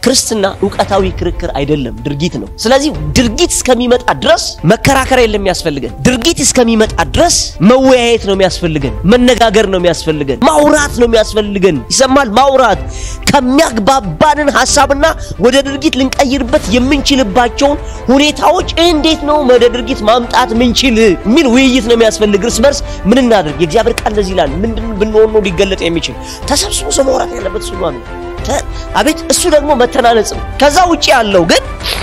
ክርስትና እውቀታዊ ክርክር አይደለም፣ ድርጊት ነው። ስለዚህ ድርጊት እስከሚመጣ ድረስ መከራከር የለም የሚያስፈልገን። ድርጊት እስከሚመጣ ድረስ መወያየት ነው የሚያስፈልገን፣ መነጋገር ነው የሚያስፈልገን፣ ማውራት ነው የሚያስፈልገን። ይሰማል? ማውራት ከሚያግባባንን ሀሳብና ወደ ድርጊት ልንቀይርበት የምንችልባቸውን ሁኔታዎች እንዴት ነው ወደ ድርጊት ማምጣት ምንችል የሚል ውይይት ነው የሚያስፈልግ። እርስ በርስ ምን እናድርግ? የእግዚአብሔር ቃል እንደዚህ ይላል። ምንድን ብንሆን ነው ሊገለጥ የሚችል? ተሰብስቦ ሰው ማውራት ያለበት እሱ ነው። አቤት እሱ ደግሞ መተናነጽ ነው። ከዛ ውጭ ያለው ግን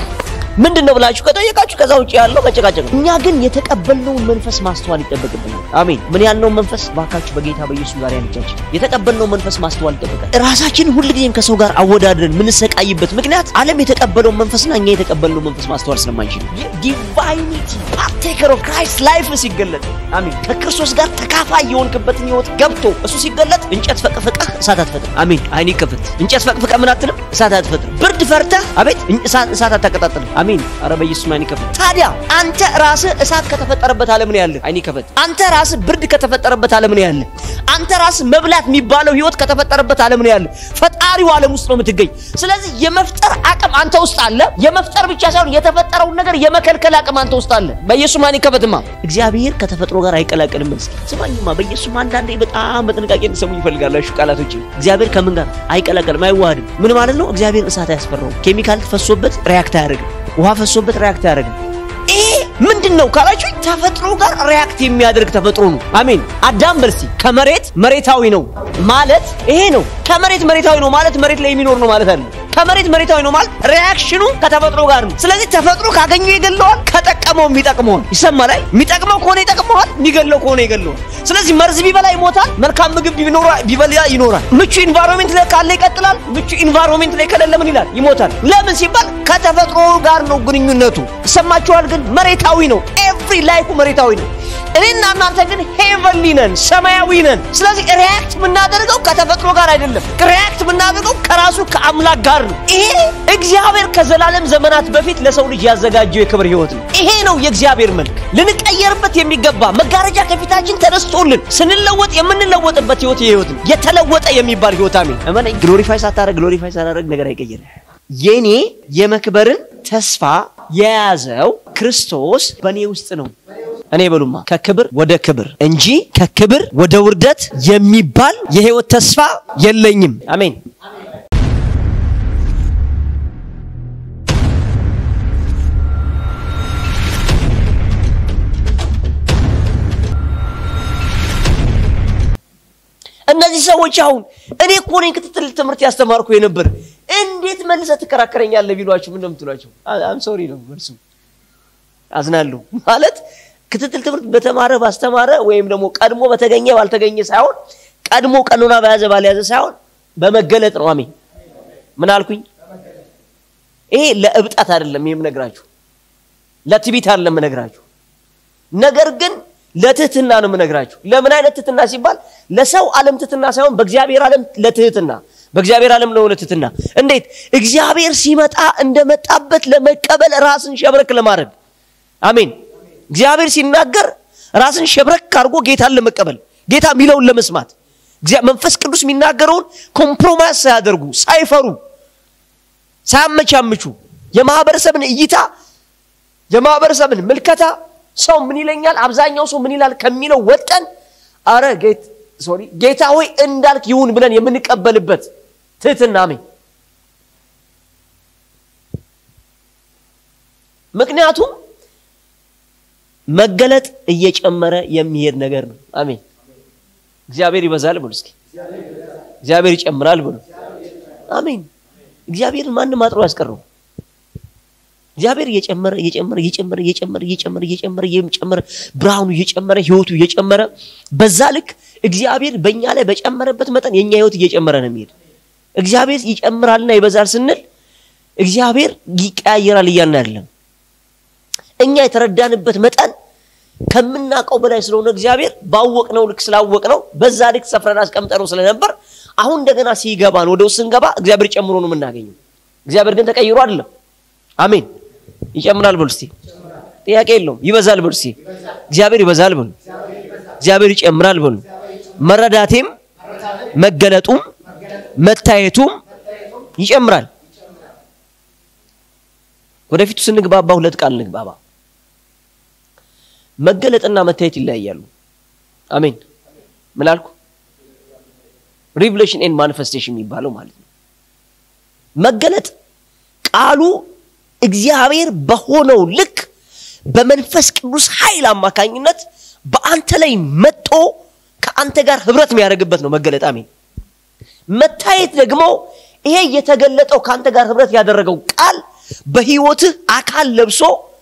ምንድን ነው ብላችሁ ከጠየቃችሁ ከዛ ውጭ ያለው መጨቃጨቅ ነው። እኛ ግን የተቀበልነውን መንፈስ ማስተዋል ይጠበቅብናል። አሜን። ምን ያልነውን መንፈስ ባካችሁ በጌታ በኢየሱስ ጋር ያልጃችን የተቀበልነው መንፈስ ማስተዋል ይጠበቃል። ራሳችንን ሁልጊዜም ከሰው ጋር አወዳድረን ምንሰቃይበት ምክንያት ዓለም የተቀበለውን መንፈስና እኛ የተቀበልነው መንፈስ ማስተዋል ስለማንችል ዲቫይኒቲ ፓርቴከር ኦፍ ክራይስት ላይፍ ሲገለጥ አሜን። ከክርስቶስ ጋር ተካፋይ የሆንክበትን ህይወት ገብቶ እሱ ሲገለጥ እንጨት ፈቅፍቀህ እሳት አትፈጥርም። አሜን። አይን ይከፈት። እንጨት ፈቅፍቀህ ምን አትልም? እሳት አትፈጥርም። ብርድ ፈርተህ አቤት እሳት አታቀጣጥልም። አሜን። አረ በኢየሱስ አይን ይከፈት። ታዲያ አንተ ራስህ እሳት ከተፈጠረበት ዓለም ነው ያለህ። አይን ይከፈት። አንተ ራስህ ብርድ ከተፈጠረበት ዓለም ነው ያለህ። አንተ ራስህ መብላት የሚባለው ህይወት ከተፈጠረበት ዓለም ነው ያለህ። ፈጣሪው ዓለም ውስጥ ነው የምትገኝ። ስለዚህ የመፍጠር አቅም አንተ ውስጥ አለ። የመፍጠር ብቻ ሳይሆን የተፈጠረውን ነገር የመከልከል አቅም አንተ ውስጥ አለ። በኢየሱስ አይን ይከፈትማ። እግዚአብሔር ከተፈጥሮ ጋር አይቀላቀልም። እስኪ ስማኝማ፣ በኢየሱስ አንዳንዴ በጣም በጥንቃቄ እንድሰሙ ይፈልጋሉ። እሺ ቃላቶች እግዚአብሔር ከምን ጋር አይቀላቀልም፣ አይዋሃድም። ምን ማለት ነው? እግዚአብሔር እሳት አያስፈራውም። ኬሚካል ፈሶበት ሪያክት አያደርግም። ውሃ ፈሶበት ሪያክት አያደርግም። ይሄ ምንድን ነው ካላችሁ ተፈጥሮ ጋር ሪያክት የሚያደርግ ተፈጥሮ ነው። አሜን። አዳም በርሲ ከመሬት መሬታዊ ነው ማለት ይሄ ነው። ከመሬት መሬታዊ ነው ማለት መሬት ላይ የሚኖር ነው ማለት አለ። ከመሬት መሬታዊ ነው ማለት ሪያክሽኑ ከተፈጥሮ ጋር ነው። ስለዚህ ተፈጥሮ ካገኘው ይገለዋል፣ ከጠቀመው የሚጠቅመዋል። ይሰማል? ላይ የሚጠቅመው ከሆነ ይጠቅመዋል፣ የሚገለው ከሆነ ይገለዋል። ስለዚህ መርዝ ቢበላ ይሞታል፣ መልካም ምግብ ቢበላ ይኖራል። ምቹ ኢንቫይሮንሜንት ላይ ካለ ይቀጥላል፣ ምቹ ኢንቫይሮንሜንት ላይ ከሌለ ምን ይላል? ይሞታል። ለምን ሲባል ከተፈጥሮ ጋር ነው ግንኙነቱ። ይሰማችኋል? ግን መሬታዊ ነው። ኤቭሪ ላይፉ መሬታዊ ነው። እኔና እናንተ ግን ሄቨንሊ ነን፣ ሰማያዊ ነን። ስለዚህ ሪያክት የምናደርገው ከተፈጥሮ ጋር አይደለም። ሪያክት የምናደርገው ከራሱ ከአምላክ ጋር ነው። ይሄ እግዚአብሔር ከዘላለም ዘመናት በፊት ለሰው ልጅ ያዘጋጀው የክብር ህይወት ነው። ይሄ ነው የእግዚአብሔር መልክ። ልንቀየርበት የሚገባ መጋረጃ ከፊታችን ተነስቶልን ስንለወጥ የምንለወጥበት ህይወት ህይወት ነው። የተለወጠ የሚባል ህይወት አሜን። እመነኝ። ግሎሪፋይ ሳታደርግ ግሎሪፋይ ሳታደርግ ነገር አይቀየርም። የኔ የመክበርን ተስፋ የያዘው ክርስቶስ በእኔ ውስጥ ነው። እኔ በሉማ ከክብር ወደ ክብር እንጂ ከክብር ወደ ውርደት የሚባል የህይወት ተስፋ የለኝም። አሜን። እነዚህ ሰዎች አሁን እኔ እኮ ነኝ ክትትል ትምህርት ያስተማርኩ የነበር እንዴት መልሰህ ትከራከረኛለህ ቢሏችሁ ምን ነው የምትሏቸው? አም ሶሪ ነው መልሱ። አዝናለሁ ማለት ክትትል ትምህርት በተማረ ባስተማረ ወይም ደግሞ ቀድሞ በተገኘ ባልተገኘ ሳይሆን ቀድሞ ቀኖና በያዘ ባልያዘ ሳይሆን በመገለጥ ነው። አሜን። ምን አልኩኝ? ይሄ ለእብጠት አይደለም የምነግራችሁ፣ ለትቢት አይደለም የምነግራችሁ። ነገር ግን ለትህትና ነው የምነግራችሁ። ለምን አይነት ትህትና ሲባል ለሰው ዓለም ትህትና ሳይሆን በእግዚአብሔር ዓለም ለትህትና በእግዚአብሔር ዓለም ነው ለትህትና። እንዴት እግዚአብሔር ሲመጣ እንደመጣበት ለመቀበል ራስን ሸብረክ ለማድረግ አሜን። እግዚአብሔር ሲናገር ራስን ሸብረክ አድርጎ ጌታን ለመቀበል ጌታ የሚለውን ለመስማት መንፈስ ቅዱስ የሚናገረውን ኮምፕሮማይዝ ሳያደርጉ ሳይፈሩ ሳያመቻምቹ የማህበረሰብን እይታ የማህበረሰብን ምልከታ ሰው ምን ይለኛል፣ አብዛኛው ሰው ምን ይላል ከሚለው ወጠን አረ ሶሪ ጌታ ሆይ እንዳልክ ይሁን ብለን የምንቀበልበት ትህትና አሜን። ምክንያቱም መገለጥ እየጨመረ የሚሄድ ነገር ነው። አሜን። እግዚአብሔር ይበዛል ብሎ እስኪ እግዚአብሔር ይጨምራል ብሎ አሜን። እግዚአብሔርን ማንም አጥሮ ያስቀረው እግዚአብሔር እየጨመረ እየጨመረ እየጨመረ እየጨመረ እየጨመረ እየጨመረ እየጨመረ ብርሃኑ እየጨመረ ህይወቱ እየጨመረ በዛ ልክ እግዚአብሔር በእኛ ላይ በጨመረበት መጠን የእኛ ህይወት እየጨመረ ነው የሚሄድ። እግዚአብሔር ይጨምራልና ይበዛል ስንል እግዚአብሔር ይቀያየራል እያልን አይደለም። እኛ የተረዳንበት መጠን ከምናውቀው በላይ ስለሆነ እግዚአብሔር ባወቅነው ልክ ስላወቅነው በዛ ልክ ሰፍረን አስቀምጠነው ስለነበር አሁን እንደገና ሲገባን ወደ ውስጥ ስንገባ እግዚአብሔር ጨምሮ ነው የምናገኘው። እግዚአብሔር ግን ተቀይሮ አይደለም። አሜን። ይጨምራል በሉ እስቲ። ጥያቄ የለውም። ይበዛል በሉ እስቲ። እግዚአብሔር ይበዛል በሉ። እግዚአብሔር ይጨምራል በሉ። መረዳቴም መገለጡም መታየቱም ይጨምራል። ወደፊቱ ስንግባባ ሁለት ቃል እንግባባ። መገለጥና መታየት ይለያያሉ። አሜን። ምን አልኩ? ሪቭሌሽን ኤንድ ማኒፌስቴሽን የሚባለው ማለት ነው። መገለጥ ቃሉ እግዚአብሔር በሆነው ልክ በመንፈስ ቅዱስ ኃይል አማካኝነት በአንተ ላይ መጦ ከአንተ ጋር ህብረት የሚያደርግበት ነው መገለጥ። አሜን። መታየት ደግሞ ይሄ የተገለጠው ከአንተ ጋር ህብረት ያደረገው ቃል በህይወትህ አካል ለብሶ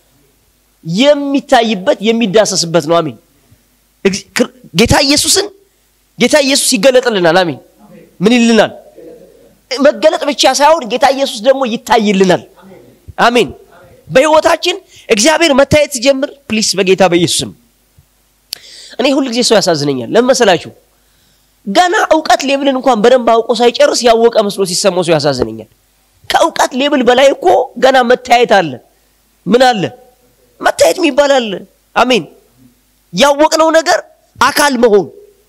የሚታይበት የሚዳሰስበት ነው። አሜን። ጌታ ኢየሱስን ጌታ ኢየሱስ ይገለጥልናል። አሜን። ምን ይልናል? መገለጥ ብቻ ሳይሆን ጌታ ኢየሱስ ደግሞ ይታይልናል። አሜን። በህይወታችን እግዚአብሔር መታየት ሲጀምር ፕሊስ በጌታ በኢየሱስም እኔ ሁል ጊዜ ሰው ያሳዝነኛል። ለምን መሰላችሁ? ገና እውቀት ሌብልን እንኳን በደንብ አውቆ ሳይጨርስ ያወቀ መስሎ ሲሰማው ሰው ያሳዝነኛል። ከእውቀት ሌብል በላይ እኮ ገና መታየት አለ። ምን አለ? መታየት የሚባል አለ። አሜን። ያወቅነው ነገር አካል መሆን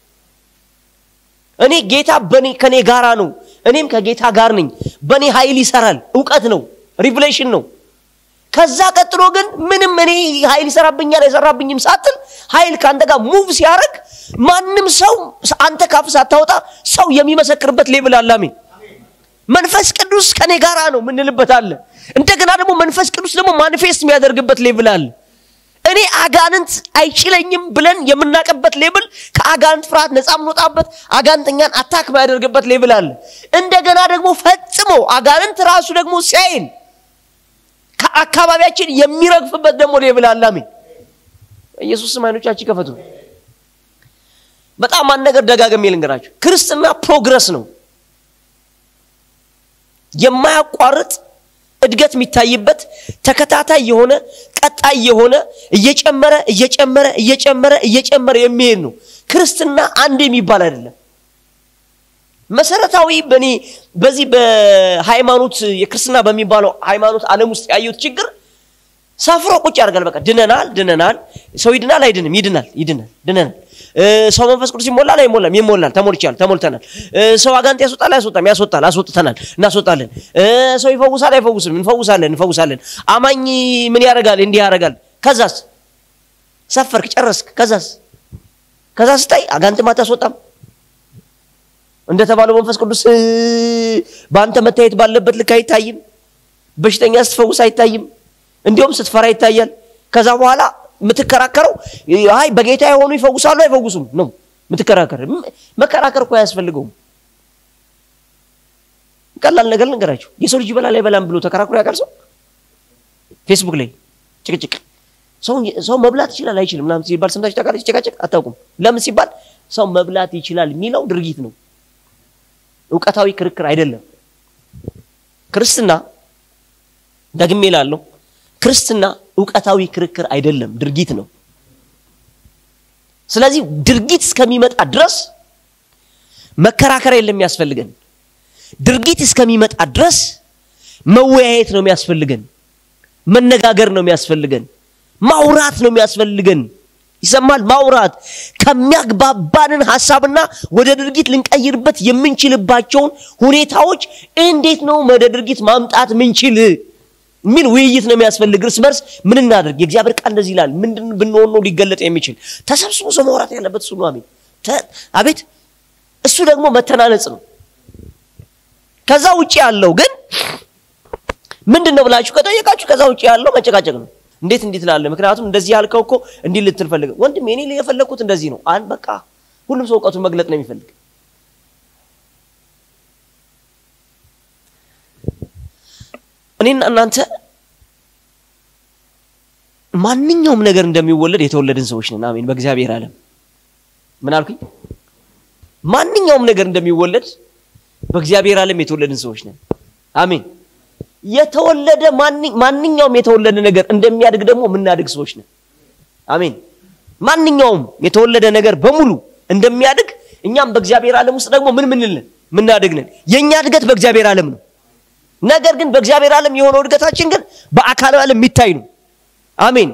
እኔ ጌታ በኔ ከኔ ጋራ ነው፣ እኔም ከጌታ ጋር ነኝ። በእኔ ኃይል ይሰራል። እውቀት ነው፣ ሪቭሌሽን ነው። ከዛ ቀጥሎ ግን ምንም እኔ ኃይል ይሰራብኛል አይሰራብኝም ሳትል ኃይል ከአንተ ጋር ሙቭ ሲያደርግ ማንም ሰው አንተ ካፍ ሳታወጣ ሰው የሚመሰክርበት ሌብል አለ። አሜን። መንፈስ ቅዱስ ከኔ ጋራ ነው ምንልበት አለ። እንደገና ደግሞ መንፈስ ቅዱስ ደግሞ ማኒፌስት የሚያደርግበት ሌብል አለ። እኔ አጋንንት አይችለኝም ብለን የምናቀበት ሌብል ከአጋንንት ፍርሃት ነፃ የምንወጣበት አጋንንተኛን አታክ የሚያደርግበት ሌብል አለ። እንደገና ደግሞ ፈጽሞ አጋንንት ራሱ ደግሞ ሲያይን ከአካባቢያችን የሚረግፍበት ደግሞ ሌብል አለ። አሜን። ኢየሱስ ስም አይኖቻችን ከፈቱ። በጣም አንድ ነገር ደጋግሜ ልንገራችሁ፣ ክርስትና ፕሮግረስ ነው። የማያቋርጥ እድገት የሚታይበት ተከታታይ የሆነ ቀጣይ የሆነ እየጨመረ እየጨመረ እየጨመረ እየጨመረ የሚሄድ ነው። ክርስትና አንድ የሚባል አይደለም። መሰረታዊ በእኔ በዚህ በሃይማኖት የክርስትና በሚባለው ሃይማኖት ዓለም ውስጥ ያየሁት ችግር ሰፍሮ ቁጭ ያደርጋል። በቃ ድነናል ድነናል። ሰው ይድናል አይድንም? ይድናል ይድናል ድነናል። ሰው መንፈስ ቅዱስ ይሞላል አይሞላም? ይሞላል። ተሞልቻል ተሞልተናል። ሰው አጋንንት ያስወጣል አያስወጣም? ያስወጣል አስወጥተናል፣ እናስወጣለን። ሰው ይፈውሳል አይፈውስም? እንፈውሳለን እንፈውሳለን። አማኝ ምን ያደርጋል? እንዲህ ያደርጋል። ከዛስ ሰፈርክ ጨረስክ። ከዛስ ከዛ ስታይ አጋንንትም አታስወጣም። እንደተባለው መንፈስ ቅዱስ በአንተ መታየት ባለበት ልክ አይታይም። በሽተኛ ስትፈውስ አይታይም። እንዲሁም ስትፈራ ይታያል። ከዛ በኋላ የምትከራከረው አይ በጌታ የሆኑ ይፈውሳሉ አይፈውሱም ነው የምትከራከር። መከራከር እኮ አያስፈልገውም። ቀላል ነገር ልንገራችሁ። የሰው ልጅ ይበላል አይበላም ብሎ ተከራክሮ ያውቃል ሰው? ፌስቡክ ላይ ጭቅጭቅ፣ ሰው መብላት ይችላል አይችልም ምናምን ሲባል ሰምታችሁ ታውቃላችሁ? ጭቃጭቅ አታውቁም። ለምን ሲባል ሰው መብላት ይችላል የሚለው ድርጊት ነው፣ እውቀታዊ ክርክር አይደለም። ክርስትና ደግሜ እላለሁ ክርስትና እውቀታዊ ክርክር አይደለም፣ ድርጊት ነው። ስለዚህ ድርጊት እስከሚመጣ ድረስ መከራከር የለም የሚያስፈልገን። ድርጊት እስከሚመጣ ድረስ መወያየት ነው የሚያስፈልገን፣ መነጋገር ነው የሚያስፈልገን፣ ማውራት ነው የሚያስፈልገን። ይሰማል? ማውራት ከሚያግባባንን ሀሳብና ወደ ድርጊት ልንቀይርበት የምንችልባቸውን ሁኔታዎች እንዴት ነው ወደ ድርጊት ማምጣት ምንችል የሚል ውይይት ነው የሚያስፈልግ። እርስ በርስ ምን እናድርግ? የእግዚአብሔር ቃል እንደዚህ ይላል። ምንድን ብንሆን ነው ሊገለጥ የሚችል? ተሰብስቦ ሰው ማውራት ያለበት እሱ ነው። አሜን። አቤት። እሱ ደግሞ መተናነጽ ነው። ከዛ ውጭ ያለው ግን ምንድን ነው ብላችሁ ከጠየቃችሁ ከዛ ውጭ ያለው መጨቃጨቅ ነው። እንዴት እንዴት ላለ ምክንያቱም እንደዚህ ያልከው እኮ እንዲህ ልትል ፈልገ ወንድም እኔ የፈለግኩት እንደዚህ ነው። አን በቃ ሁሉም ሰው እውቀቱን መግለጥ ነው የሚፈልግ እኔና እናንተ ማንኛውም ነገር እንደሚወለድ የተወለድን ሰዎች ነን። አሜን። በእግዚአብሔር ዓለም ምን አልኩኝ? ማንኛውም ነገር እንደሚወለድ በእግዚአብሔር ዓለም የተወለድን ሰዎች ነን። አሜን። የተወለደ ማንኛውም የተወለደ ነገር እንደሚያድግ ደግሞ የምናድግ ሰዎች ነን። አሜን። ማንኛውም የተወለደ ነገር በሙሉ እንደሚያድግ እኛም በእግዚአብሔር ዓለም ውስጥ ደግሞ ምን ምንልን ምናድግ ነን። የእኛ እድገት በእግዚአብሔር ዓለም ነው። ነገር ግን በእግዚአብሔር ዓለም የሆነው እድገታችን ግን በአካል ዓለም የሚታይ ነው። አሜን።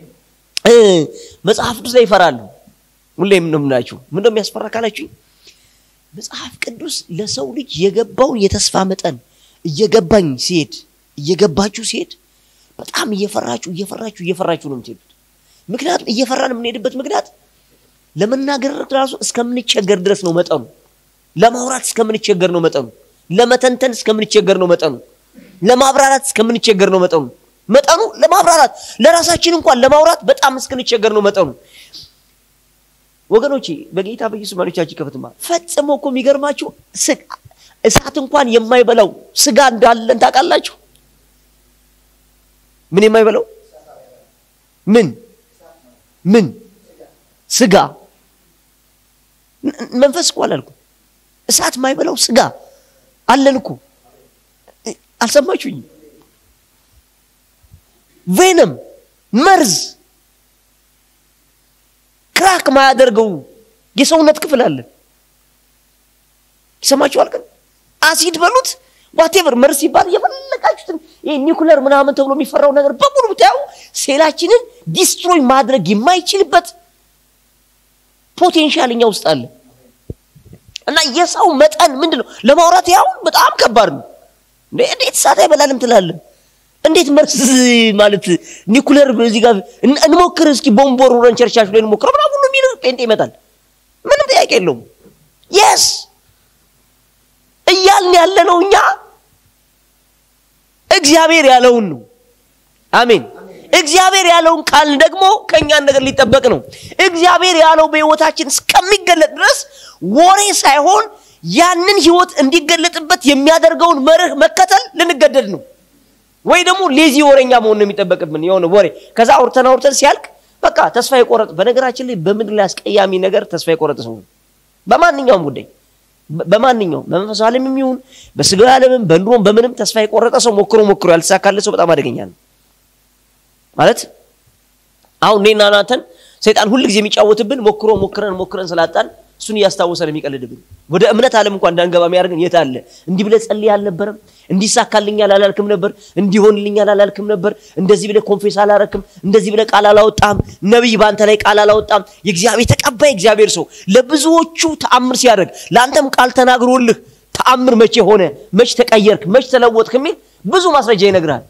መጽሐፍ ቅዱስ ላይ ይፈራሉ። ሁሌም ነው የምናችሁ። ምን ነው የሚያስፈራ ካላችሁኝ፣ መጽሐፍ ቅዱስ ለሰው ልጅ የገባውን የተስፋ መጠን እየገባኝ ሲሄድ እየገባችሁ ሲሄድ በጣም እየፈራችሁ እየፈራችሁ እየፈራችሁ ነው የምትሄዱት። ምክንያቱም እየፈራን የምንሄድበት ምክንያት ለመናገር ራሱ እስከምንቸገር ድረስ ነው መጠኑ። ለማውራት እስከምንቸገር ነው መጠኑ። ለመተንተን እስከምንቸገር ነው መጠኑ። ለማብራራት እስከምንቸገር ነው መጠኑ። መጠኑ ለማብራራት ለራሳችን እንኳን ለማውራት በጣም እስክንቸገር ነው መጠኑ። ወገኖቼ በጌታ በኢየሱስ ማኖቻችን ከፍትማ ፈጽሞ እኮ የሚገርማችሁ እሳት እንኳን የማይበላው ስጋ እንዳለን ታውቃላችሁ። ምን የማይበላው ምን ምን ስጋ መንፈስ እኮ አላልኩም። እሳት የማይበላው ስጋ አለን እኮ አልሰማችሁኝም? ቬነም መርዝ ክራክ ማያደርገው የሰውነት ክፍል አለን። ይሰማችኋል? ግን አሲድ በሉት ዋቴቨር መርዝ ሲባል የፈለጋችሁትን ይሄ ኒውክለር ምናምን ተብሎ የሚፈራው ነገር በሙሉ ብታዩ ሴላችንን ዲስትሮይ ማድረግ የማይችልበት ፖቴንሻል እኛ ውስጥ አለ እና የሰው መጠን ምንድን ነው ለማውራት ያሁን በጣም ከባድ ነው። እንዴት እሳት አይበላልም ትላለን? እንዴት መርዝ ማለት ኒኩለር እዚህ ጋር እንሞክር እስኪ ቦምቦር ውረን ቸርቻች ላይ እንሞክረው ምናምን ሁሉ የሚል ጴንጤ ይመጣል። ምንም ጥያቄ የለውም። የስ እያልን ያለ ነው እኛ እግዚአብሔር ያለውን ነው። አሜን። እግዚአብሔር ያለውን ካልን ደግሞ ከእኛን ነገር ሊጠበቅ ነው። እግዚአብሔር ያለው በሕይወታችን እስከሚገለጥ ድረስ ወሬ ሳይሆን ያንን ሕይወት እንዲገለጥበት የሚያደርገውን መርህ መከተል ልንገደድ ነው። ወይ ደግሞ ሌዚ ወሬኛ መሆን ነው የሚጠበቅብን። የሆነ ወሬ ከዛ አውርተን አውርተን ሲያልቅ በቃ ተስፋ የቆረጥ በነገራችን ላይ በምድር ላይ አስቀያሚ ነገር ተስፋ የቆረጠ ሰው ነው። በማንኛውም ጉዳይ በማንኛውም በመንፈሳዊ ዓለምም ይሁን በስጋዊ ዓለምም በኑሮም በምንም ተስፋ የቆረጠ ሰው ሞክሮ ሞክሮ ያልተሳካለ ሰው በጣም አደገኛ ነው። ማለት አሁን እኔና እናንተን ሰይጣን ሁል ጊዜ የሚጫወትብን ሞክሮ ሞክረን ሞክረን ስላጣን እሱን እያስታወሰ ነው የሚቀልድብን። ወደ እምነት ዓለም እንኳን እንዳንገባ የሚያደርገን የት አለ? እንዲህ ብለህ ጸልይ አልነበረም? እንዲሳካልኛል አላልክም ነበር? እንዲሆንልኛል አላልክም ነበር? እንደዚህ ብለህ ኮንፌስ አላረክም? እንደዚህ ብለህ ቃል አላወጣም? ነቢይ በአንተ ላይ ቃል አላወጣም? የእግዚአብሔር ተቀባይ እግዚአብሔር ሰው ለብዙዎቹ ተአምር ሲያደርግ ለአንተም ቃል ተናግሮልህ ተአምር መቼ ሆነ? መች ተቀየርክ? መች ተለወጥክ? የሚል ብዙ ማስረጃ ይነግራል።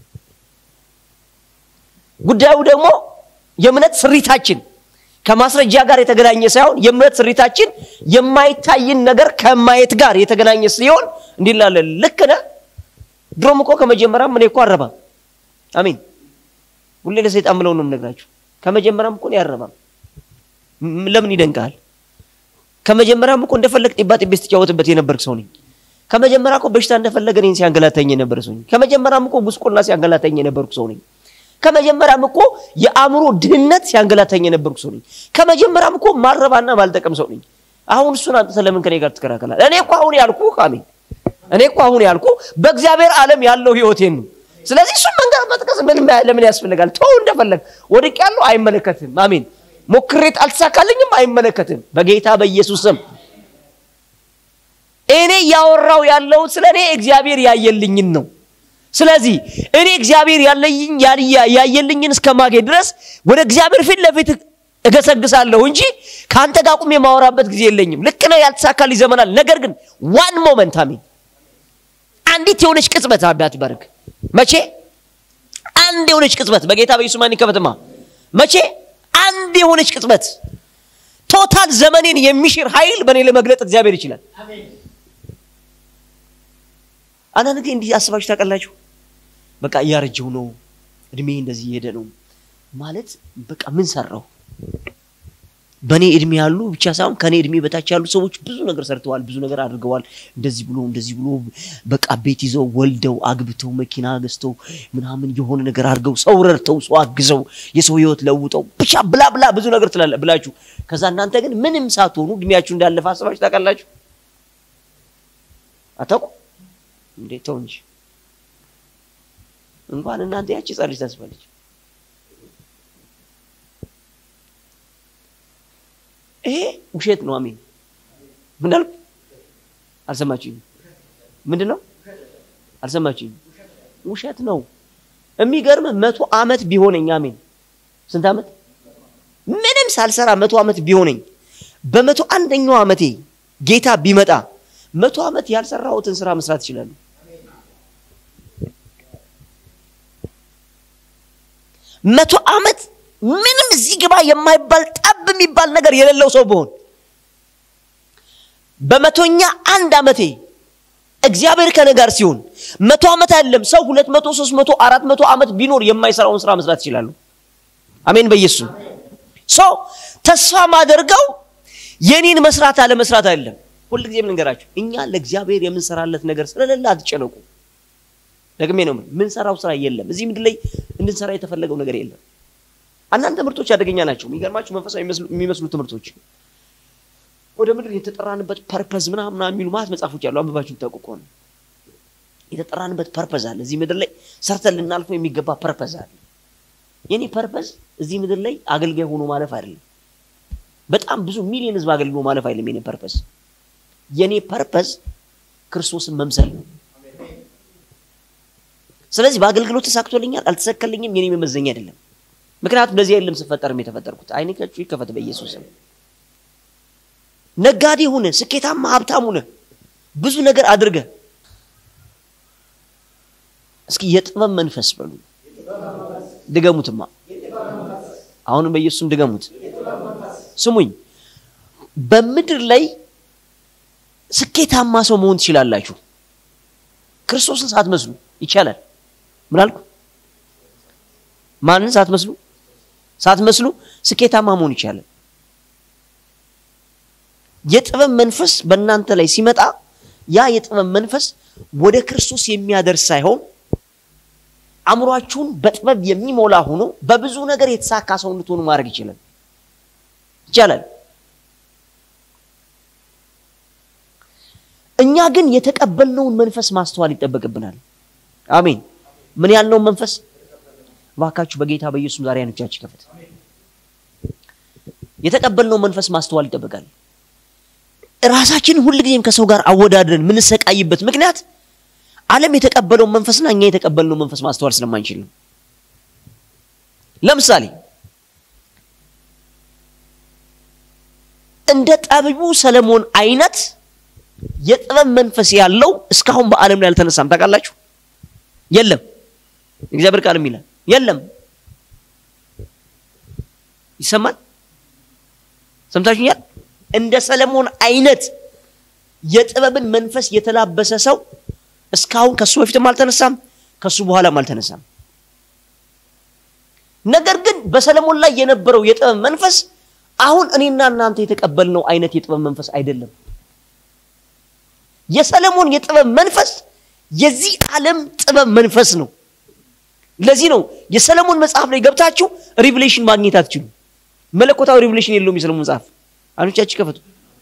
ጉዳዩ ደግሞ የእምነት ስሪታችን ከማስረጃ ጋር የተገናኘ ሳይሆን የእምነት ስሪታችን የማይታይን ነገር ከማየት ጋር የተገናኘ ሲሆን እንዲህ ላለ ልክ ነህ። ድሮም እኮ ከመጀመሪያም እኔ እኮ አረባም። አሜን። ሁሌ ለሰይጣን ብለው ነው የምነግራችሁ። ከመጀመሪያም እኮ እኔ አረባም። ለምን ይደንቃል? ከመጀመሪያም እኮ እንደፈለግ ጢባ ጢቤ ስትጫወትበት የነበርክ ሰው ነኝ። ከመጀመሪያ እኮ በሽታ እንደፈለገ እኔን ሲያንገላታኝ የነበረ ሰው ነኝ። ከመጀመሪያም እኮ ጉስቁልና ሲያንገላታኝ የነበርኩ ሰው ነኝ። ከመጀመሪያም እኮ የአእምሮ ድህነት ሲያንገላታኝ የነበርኩ ሰው ነኝ። ከመጀመሪያም እኮ ማረባና ማልጠቀም ሰው ነኝ። አሁን እሱን አንተ ለምን ከኔ ጋር ትከራከራለህ? እኔ እኮ አሁን ያልኩ አሜን፣ እኔ እኮ አሁን ያልኩ በእግዚአብሔር ዓለም ያለው ህይወቴን ነው። ስለዚህ እሱን መንገድ መጥቀስ ምን ለምን ያስፈልጋል? ተው እንደፈለግ ወድቅ ያለው አይመለከትም። አሜን። ሞክሬት አልተሳካልኝም፣ አይመለከትም። በጌታ በኢየሱስ ስም እኔ እያወራው ያለውን ስለ እኔ እግዚአብሔር ያየልኝን ነው። ስለዚህ እኔ እግዚአብሔር ያለኝ ያየልኝን እስከማገኝ ድረስ ወደ እግዚአብሔር ፊት ለፊት እገሰግሳለሁ እንጂ ከአንተ ጋር ቁሜ የማወራበት ጊዜ የለኝም። ልክ ነው፣ ያልተሳካልኝ ዘመናል። ነገር ግን ዋን ሞመንት አሜን፣ አንዲት የሆነች ቅጽበት አባት በርግ መቼ አንድ የሆነች ቅጽበት በጌታ በኢየሱስ ማን ከበትማ መቼ አንድ የሆነች ቅጽበት ቶታል ዘመኔን የሚሽር ኃይል በእኔ ለመግለጥ እግዚአብሔር ይችላል። አንዳንድ ጊዜ እንዲህ አስባችሁ ታውቃላችሁ? በቃ እያረጀው ነው፣ እድሜ እንደዚህ እየሄደ ነው ማለት በቃ ምን ሰራው? በእኔ እድሜ ያሉ ብቻ ሳይሆን ከእኔ እድሜ በታች ያሉ ሰዎች ብዙ ነገር ሰርተዋል፣ ብዙ ነገር አድርገዋል። እንደዚህ ብሎ እንደዚህ ብሎ በቃ ቤት ይዘው ወልደው አግብተው መኪና ገዝተው ምናምን የሆነ ነገር አድርገው ሰው ረድተው ሰው አግዘው የሰው ህይወት ለውጠው ብቻ ብላ ብላ ብዙ ነገር ትላለ ብላችሁ ከዛ እናንተ ግን ምንም ሳትሆኑ እድሜያችሁ እንዳለፈ አስባችሁ ታውቃላችሁ? አታውቁ እንዴ? ተው እንጂ እንኳን እናንተ ያቺ ህጻን ልጅ ታስባለች። ይሄ ውሸት ነው። አሜን። ምን አልኩ? አልሰማችሁኝ? ምንድን ነው? አልሰማችሁኝ? ውሸት ነው። የሚገርም መቶ ዓመት ቢሆነኝ አሜን። ስንት ዓመት? ምንም ሳልሰራ መቶ ዓመት ቢሆነኝ በመቶ አንደኛው ዓመቴ ጌታ ቢመጣ መቶ ዓመት ያልሰራሁትን ስራ መስራት ይችላሉ። መቶ ዓመት ምንም እዚህ ግባ የማይባል ጠብ የሚባል ነገር የሌለው ሰው ብሆን በመቶኛ አንድ ዓመቴ እግዚአብሔር ከኔ ጋር ሲሆን መቶ ዓመት አይደለም ሰው ሁለት መቶ ሶስት መቶ አራት መቶ ዓመት ቢኖር የማይሰራውን ስራ መስራት ይችላሉ። አሜን በኢየሱስ ሰው ተስፋ ማደርገው የኔን መስራት አለ መስራት አይደለም። ሁልጊዜም ልንገራችሁ እኛ ለእግዚአብሔር የምንሰራለት ነገር ስለሌለ አትጨነቁ። ደግሜ ነው ምንሰራው ስራ የለም። እዚህ ምድር ላይ እንድንሰራ የተፈለገው ነገር የለም። አንዳንድ ትምህርቶች አደገኛ ናቸው። የሚገርማችሁ መንፈሳዊ የሚመስሉ ትምህርቶች ወደ ምድር የተጠራንበት ፐርፐዝ ምናምን የሚሉ ማለት መጽሐፎች ያሉ አንብባችሁ ታውቁ ከሆነ የተጠራንበት ፐርፐዝ አለ። እዚህ ምድር ላይ ሰርተን ልናልፈው የሚገባ ፐርፐዝ አለ። የኔ ፐርፐዝ እዚህ ምድር ላይ አገልጋይ ሆኖ ማለፍ አይደለም። በጣም ብዙ ሚሊዮን ህዝብ አገልግሎ ማለፍ አይደለም የኔ ፐርፐዝ። የኔ ፐርፐዝ ክርስቶስን መምሰል ነው። ስለዚህ በአገልግሎት ተሳክቶልኛል አልተሰከልኝም የኔ መመዘኛ አይደለም። ምክንያቱም ለዚህ አይደለም ስፈጠርም የተፈጠርኩት። አይኖቻችሁ ይከፈት በኢየሱስ ስም። ነጋዴ ሁነ፣ ስኬታማ ሀብታም ሁነ፣ ብዙ ነገር አድርገ እስኪ የጥበብ መንፈስ በሉ ድገሙትማ። አሁንም በኢየሱስም ድገሙት። ስሙኝ፣ በምድር ላይ ስኬታማ ሰው መሆን ትችላላችሁ። ክርስቶስን ሳትመስሉ ይቻላል። ምን አልኩ? ማንን ሳትመስሉ ሳትመስሉ ስኬታማ መሆን ይቻላል። የጥበብ መንፈስ በእናንተ ላይ ሲመጣ ያ የጥበብ መንፈስ ወደ ክርስቶስ የሚያደርስ ሳይሆን አእምሯችሁን በጥበብ የሚሞላ ሆኖ በብዙ ነገር የተሳካ ሰው እንድትሆኑ ማድረግ ይችላል ይቻላል። እኛ ግን የተቀበልነውን መንፈስ ማስተዋል ይጠበቅብናል። አሜን። ምን ያልነውን መንፈስ እባካችሁ በጌታ በኢየሱስ ዛሬ አይኖቻችሁ ከፈት። የተቀበልነው መንፈስ ማስተዋል ይጠበቃል። ራሳችንን ሁልጊዜም ከሰው ጋር አወዳድረን የምንሰቃይበት ምክንያት ዓለም የተቀበለውን መንፈስና እኛ የተቀበልነው መንፈስ ማስተዋል ስለማንችል ነው። ለምሳሌ እንደ ጠቢቡ ሰለሞን አይነት የጥበብ መንፈስ ያለው እስካሁን በዓለም ላይ አልተነሳም። ታውቃላችሁ? የለም። እግዚአብሔር ቃልም ይላል የለም። ይሰማል? ሰምታችሁኛል? እንደ ሰለሞን አይነት የጥበብን መንፈስ የተላበሰ ሰው እስካሁን ከሱ በፊትም አልተነሳም፣ ከሱ በኋላም አልተነሳም። ነገር ግን በሰለሞን ላይ የነበረው የጥበብ መንፈስ አሁን እኔና እናንተ የተቀበልነው አይነት የጥበብ መንፈስ አይደለም። የሰለሞን የጥበብ መንፈስ የዚህ ዓለም ጥበብ መንፈስ ነው። ለዚህ ነው የሰለሞን መጽሐፍ ላይ ገብታችሁ ሪቭሌሽን ማግኘት አትችሉ። መለኮታዊ ሪቭሌሽን የለውም የሰለሞን መጽሐፍ። አይኖቻችሁ ከፈቱ።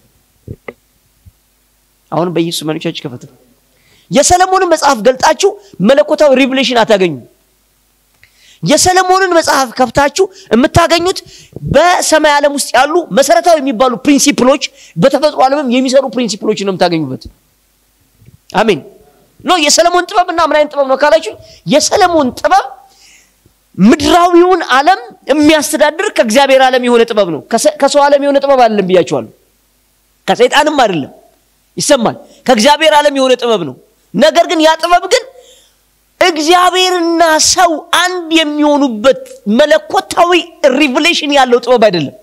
አሁንም በኢየሱስ አይኖቻችሁ ከፈቱ። የሰለሞንን መጽሐፍ ገልጣችሁ መለኮታዊ ሪቭሌሽን አታገኙ። የሰለሞንን መጽሐፍ ከፍታችሁ የምታገኙት በሰማይ ዓለም ውስጥ ያሉ መሰረታዊ የሚባሉ ፕሪንሲፕሎች፣ በተፈጥሮ ዓለምም የሚሰሩ ፕሪንሲፕሎች ነው የምታገኙበት። አሜን። ኖ የሰለሞን ጥበብ እና ምን አይነት ጥበብ ነው ካላችሁ፣ የሰለሞን ጥበብ ምድራዊውን ዓለም የሚያስተዳድር ከእግዚአብሔር ዓለም የሆነ ጥበብ ነው። ከሰው ዓለም የሆነ ጥበብ አይደለም ብያችኋለሁ። ከሰይጣንም አይደለም። ይሰማል። ከእግዚአብሔር ዓለም የሆነ ጥበብ ነው። ነገር ግን ያ ጥበብ ግን እግዚአብሔርና ሰው አንድ የሚሆኑበት መለኮታዊ ሪቭሌሽን ያለው ጥበብ አይደለም።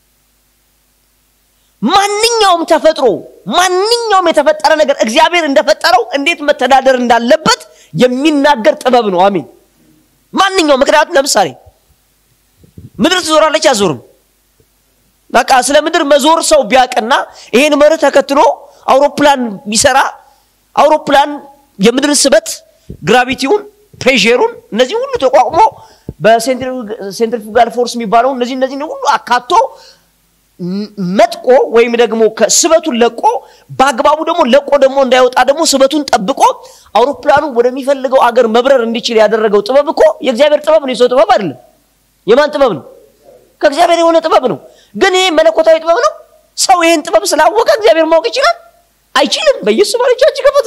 ማንኛውም ተፈጥሮ ማንኛውም የተፈጠረ ነገር እግዚአብሔር እንደፈጠረው እንዴት መተዳደር እንዳለበት የሚናገር ጥበብ ነው። አሜን። ማንኛውም ምክንያቱም ለምሳሌ ምድር ትዞራለች፣ አዞርም። በቃ ስለ ምድር መዞር ሰው ቢያቅና ይሄን መርህ ተከትሎ አውሮፕላን ቢሰራ አውሮፕላን የምድር ስበት ግራቪቲውን ፕሬሩን እነዚህ ሁሉ ተቋቁሞ በሴንትሪፉጋል ፎርስ የሚባለው እነዚህ እነዚህ ሁሉ አካቶ መጥቆ ወይም ደግሞ ስበቱን ለቆ በአግባቡ ደግሞ ለቆ ደግሞ እንዳይወጣ ደግሞ ስበቱን ጠብቆ አውሮፕላኑ ወደሚፈልገው አገር መብረር እንዲችል ያደረገው ጥበብ እኮ የእግዚአብሔር ጥበብ ነው። የሰው ጥበብ አይደለም። የማን ጥበብ ነው? ከእግዚአብሔር የሆነ ጥበብ ነው። ግን ይሄ መለኮታዊ ጥበብ ነው። ሰው ይህን ጥበብ ስላወቀ እግዚአብሔር ማወቅ ይችላል? አይችልም። በኢየሱስ ባለቻችሁ ከፈቱ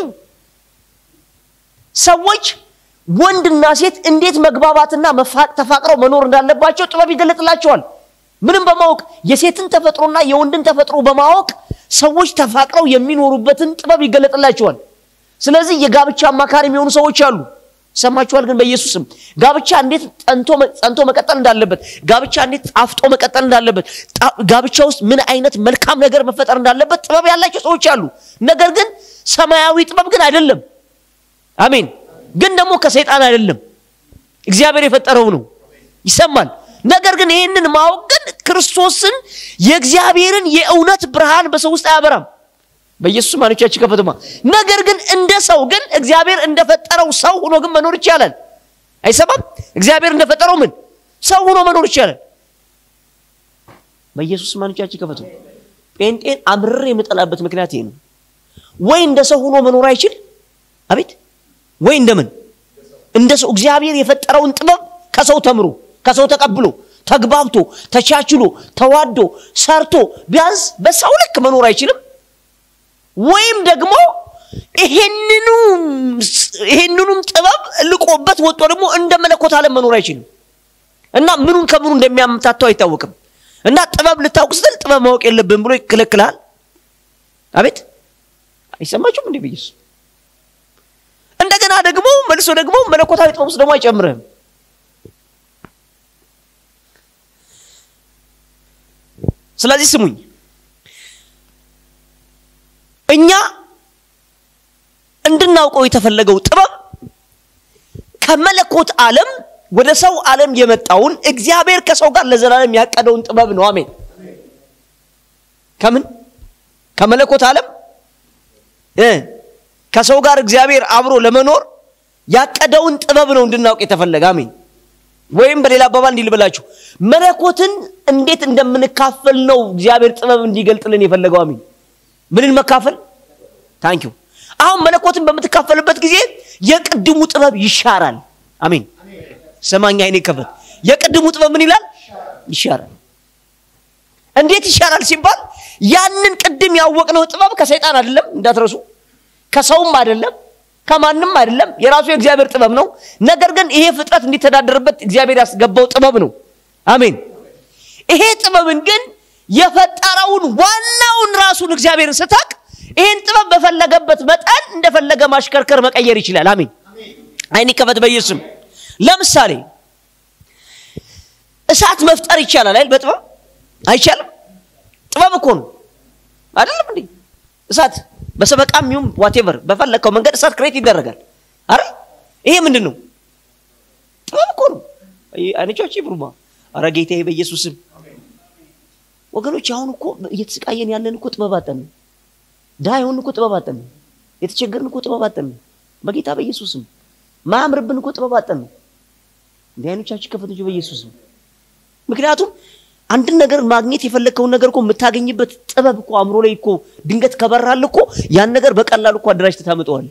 ሰዎች ወንድና ሴት እንዴት መግባባትና ተፋቅረው መኖር እንዳለባቸው ጥበብ ይገለጥላቸዋል። ምንም በማወቅ የሴትን ተፈጥሮና የወንድን ተፈጥሮ በማወቅ ሰዎች ተፋቅረው የሚኖሩበትን ጥበብ ይገለጥላቸዋል። ስለዚህ የጋብቻ አማካሪ የሚሆኑ ሰዎች አሉ። ይሰማችኋል። ግን በኢየሱስም ጋብቻ እንዴት ጸንቶ መቀጠል እንዳለበት፣ ጋብቻ እንዴት ጣፍጦ መቀጠል እንዳለበት፣ ጋብቻ ውስጥ ምን አይነት መልካም ነገር መፈጠር እንዳለበት ጥበብ ያላቸው ሰዎች አሉ። ነገር ግን ሰማያዊ ጥበብ ግን አይደለም። አሜን። ግን ደግሞ ከሰይጣን አይደለም፣ እግዚአብሔር የፈጠረው ነው። ይሰማል። ነገር ግን ይህንን ማወቅ ግን ክርስቶስን የእግዚአብሔርን የእውነት ብርሃን በሰው ውስጥ አያበራም። በኢየሱስ ማኖቻችን ከፈትማ ነገር ግን እንደ ሰው ግን እግዚአብሔር እንደፈጠረው ሰው ሆኖ ግን መኖር ይቻላል። አይሰማም? እግዚአብሔር እንደፈጠረው ምን ሰው ሆኖ መኖር ይቻላል። በኢየሱስ ማኖቻችን ከፈቱ። ጴንጤን አምርሬ የምጠላበት ምክንያት ይሄ ነው። ወይ እንደ ሰው ሆኖ መኖር አይችል፣ አቤት ወይ እንደምን እንደ ሰው እግዚአብሔር የፈጠረውን ጥበብ ከሰው ተምሮ ከሰው ተቀብሎ ተግባብቶ ተቻችሎ ተዋዶ ሰርቶ ቢያንስ በሰው ልክ መኖር አይችልም። ወይም ደግሞ ይሄንኑ ይሄንኑም ጥበብ ልቆበት ወጥቶ ደግሞ እንደ መለኮት ዓለም መኖር አይችልም እና ምኑን ከምኑ እንደሚያምታተው አይታወቅም። እና ጥበብ ልታውቅ ስትል ጥበብ ማወቅ የለብን ብሎ ይከለክልሃል። አቤት አይሰማችሁም እንዴ? ብዬስ እንደገና ደግሞ መልሶ ደግሞ መለኮታዊ ጥበብ ውስጥ ደግሞ አይጨምርህም። ስለዚህ ስሙኝ እኛ እንድናውቀው የተፈለገው ጥበብ ከመለኮት ዓለም ወደ ሰው ዓለም የመጣውን እግዚአብሔር ከሰው ጋር ለዘላለም ያቀደውን ጥበብ ነው። አሜን። ከምን ከመለኮት ዓለም እ ከሰው ጋር እግዚአብሔር አብሮ ለመኖር ያቀደውን ጥበብ ነው እንድናውቅ የተፈለገ። አሜን። ወይም በሌላ አባባል እንዲህ ልበላችሁ፣ መለኮትን እንዴት እንደምንካፈል ነው እግዚአብሔር ጥበብ እንዲገልጥልን የፈለገው። አሜን። ምንን መካፈል? ታንኪዩ። አሁን መለኮትን በምትካፈልበት ጊዜ የቅድሙ ጥበብ ይሻራል። አሜን። ሰማኛ አይኔ ከፈት። የቅድሙ ጥበብ ምን ይላል? ይሻራል። እንዴት ይሻራል ሲባል ያንን ቅድም ያወቅነው ጥበብ ከሰይጣን አይደለም እንዳትረሱ፣ ከሰውም አይደለም፣ ከማንም አይደለም። የራሱ የእግዚአብሔር ጥበብ ነው። ነገር ግን ይሄ ፍጥረት እንዲተዳደርበት እግዚአብሔር ያስገባው ጥበብ ነው። አሜን። ይሄ ጥበብን ግን የፈጠረውን ዋናውን ራሱን እግዚአብሔርን ስታቅ ይህን ጥበብ በፈለገበት መጠን እንደፈለገ ማሽከርከር መቀየር ይችላል። አሜን። አይን ከፈት በኢየሱስም ለምሳሌ እሳት መፍጠር ይቻላል አይደል? በጥበብ አይቻልም? ጥበብ እኮ ነው አይደለም እንዴ? እሳት በሰበቃም ይሁን ዋቴቨር በፈለግከው መንገድ እሳት ክሬት ይደረጋል አይደል? ይሄ ምንድን ነው? ጥበብ እኮ ነው። አይነቻች ብሩማ አረ ጌታዬ በኢየሱስም ወገኖች አሁን እኮ እየተሰቃየን ያለን እኮ ጥበብ አጠን ነው። ድሃ የሆን እኮ ጥበብ አጠን ነው። የተቸገርን እኮ ጥበብ አጠን ነው። በጌታ በኢየሱስም ማያምርብን እኮ ጥበብ አጠን ነው። እንዲህ አይኖቻችን ከፈቶች በኢየሱስም ምክንያቱም አንድን ነገር ማግኘት የፈለግከውን ነገር እኮ የምታገኝበት ጥበብ እኮ አእምሮ ላይ እኮ ድንገት ከበራል እኮ ያን ነገር በቀላሉ እኮ አደራጅተህ ታመጣዋለህ።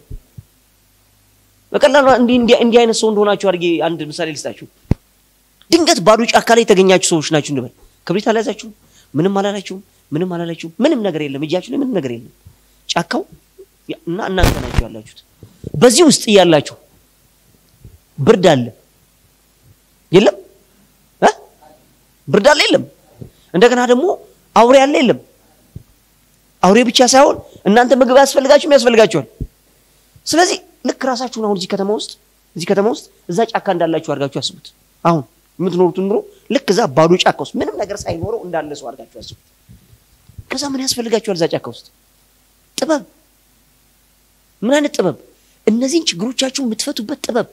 በቀላሉ እንዲህ አይነት ሰው እንደሆናችሁ አድርጌ አንድ ምሳሌ ልስጣችሁ። ድንገት ባዶ ጫካ ላይ የተገኛችሁ ሰዎች ናችሁ እንበል። ክብሪት አልያዛችሁም፣ ምንም አላላችሁም፣ ምንም አላላችሁም፣ ምንም ነገር የለም፣ እጃችሁ ላይ ምንም ነገር የለም። ጫካው እና እናንተ ናችሁ ያላችሁት። በዚህ ውስጥ እያላችሁ ብርድ አለ የለም እ ብርድ አለ የለም። እንደገና ደግሞ አውሬ አለ የለም። አውሬ ብቻ ሳይሆን እናንተ ምግብ ያስፈልጋችሁም ያስፈልጋችኋል። ስለዚህ ልክ ራሳችሁን አሁን እዚህ ከተማ ውስጥ እዚህ ከተማ ውስጥ እዛ ጫካ እንዳላችሁ አድርጋችሁ አስቡት። አሁን የምትኖሩትን ኑሮ ልክ እዛ ባዶ ጫካ ውስጥ ምንም ነገር ሳይኖረው እንዳለ ሰው አድርጋችሁ አስቡት። ከዛ ምን ያስፈልጋችኋል? እዛ ጫካ ውስጥ ጥበብ። ምን አይነት ጥበብ? እነዚህን ችግሮቻችሁ የምትፈቱበት ጥበብ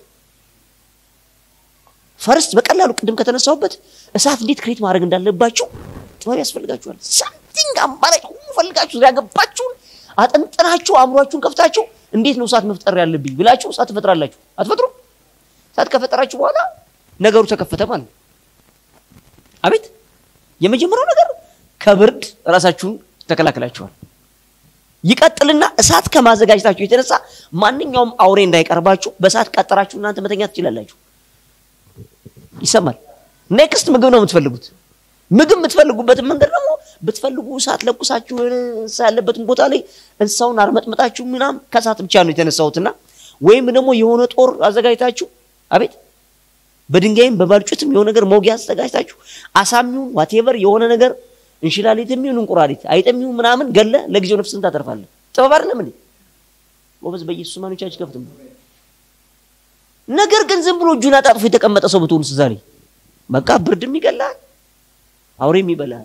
ፈርስት በቀላሉ ቅድም ከተነሳሁበት እሳት እንዴት ክሬት ማድረግ እንዳለባችሁ ጥበብ ያስፈልጋችኋል። ሳምቲንግ አማራጭ ሁሉ ፈልጋችሁ ዙሪያ ገባችሁን አጠንጥናችሁ አእምሯችሁን ከፍታችሁ እንዴት ነው እሳት መፍጠር ያለብኝ ብላችሁ እሳት ትፈጥራላችሁ። አትፈጥሩ? እሳት ከፈጠራችሁ በኋላ ነገሩ ተከፈተ ማለት ነው። አቤት የመጀመሪያው ነገር ከብርድ ራሳችሁን ተከላከላችኋል። ይቀጥልና እሳት ከማዘጋጀታችሁ የተነሳ ማንኛውም አውሬ እንዳይቀርባችሁ በእሳት ቀጠራችሁ እናንተ መተኛ ትችላላችሁ። ይሰማል። ኔክስት ምግብ ነው የምትፈልጉት። ምግብ የምትፈልጉበትን መንገድ ደግሞ ብትፈልጉ እሳት ለኩሳችሁ እንስሳ ያለበትን ቦታ ላይ እንስሳውን አርመጥመጣችሁ ምናም ከእሳት ብቻ ነው የተነሳሁትና ወይም ደግሞ የሆነ ጦር አዘጋጅታችሁ አቤት በድንጋይም በባልጩትም የሆነ ነገር መውጊያ አዘጋጅታችሁ አሳሚውን ዋቴቨር የሆነ ነገር እንሽላሊትም ይሁን እንቁራሪት አይጥም ይሁን ምናምን ገለ ለጊዜው ነፍስን ታተርፋለህ። ጥበብ አይደለም እንዴ? ጎበዝ በኢየሱስ ማኖቻችን ከፍትም ነገር ግን ዝም ብሎ እጁን አጣጥፎ የተቀመጠ ሰው ብትሆንስ ዛሬ በቃ ብርድም ይገላል፣ አውሬም ይበላል።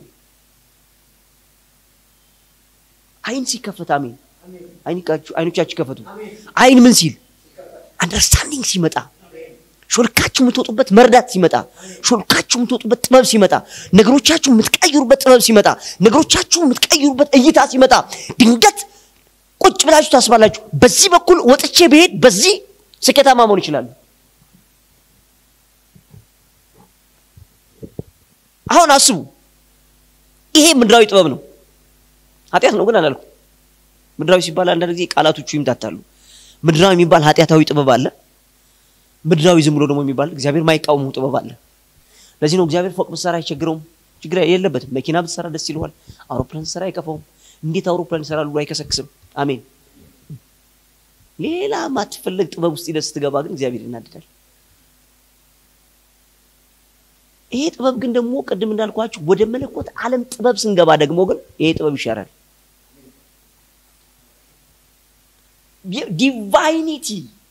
አይን ሲከፈት አሜን። አይኖቻችሁ ከፈቱ። አይን ምን ሲል አንደርስታንዲንግ ሲመጣ ሾልካችሁ የምትወጡበት መርዳት ሲመጣ ሾልካችሁ የምትወጡበት ጥበብ ሲመጣ ነገሮቻችሁ የምትቀይሩበት ጥበብ ሲመጣ ነገሮቻችሁ የምትቀይሩበት እይታ ሲመጣ ድንገት ቁጭ ብላችሁ ታስባላችሁ። በዚህ በኩል ወጥቼ ብሄድ በዚህ ስኬታማ መሆን ይችላሉ። አሁን አስቡ። ይሄ ምድራዊ ጥበብ ነው። ኃጢአት ነው ግን አላልኩም። ምድራዊ ሲባል አንዳንድ ጊዜ ቃላቶቹ ይምታታሉ። ምድራዊ የሚባል ኃጢአታዊ ጥበብ አለ። ምድራዊ ዝም ብሎ ደግሞ የሚባል እግዚአብሔር ማይቃወሙ ጥበብ አለ። ለዚህ ነው እግዚአብሔር ፎቅ ብትሰራ አይቸግረውም፣ ችግር የለበትም። መኪና ብትሰራ ደስ ይለዋል። አውሮፕላን ብትሰራ አይከፋውም። እንዴት አውሮፕላን ይሰራል ብሎ አይከሰክስም። አሜን። ሌላ ማትፈለግ ጥበብ ውስጥ ሂደህ ስትገባ ግን እግዚአብሔር ይናድዳል። ይሄ ጥበብ ግን ደግሞ ቅድም እንዳልኳችሁ ወደ መለኮት ዓለም ጥበብ ስንገባ ደግሞ ግን ይሄ ጥበብ ይሻራል። ዲቫይኒቲ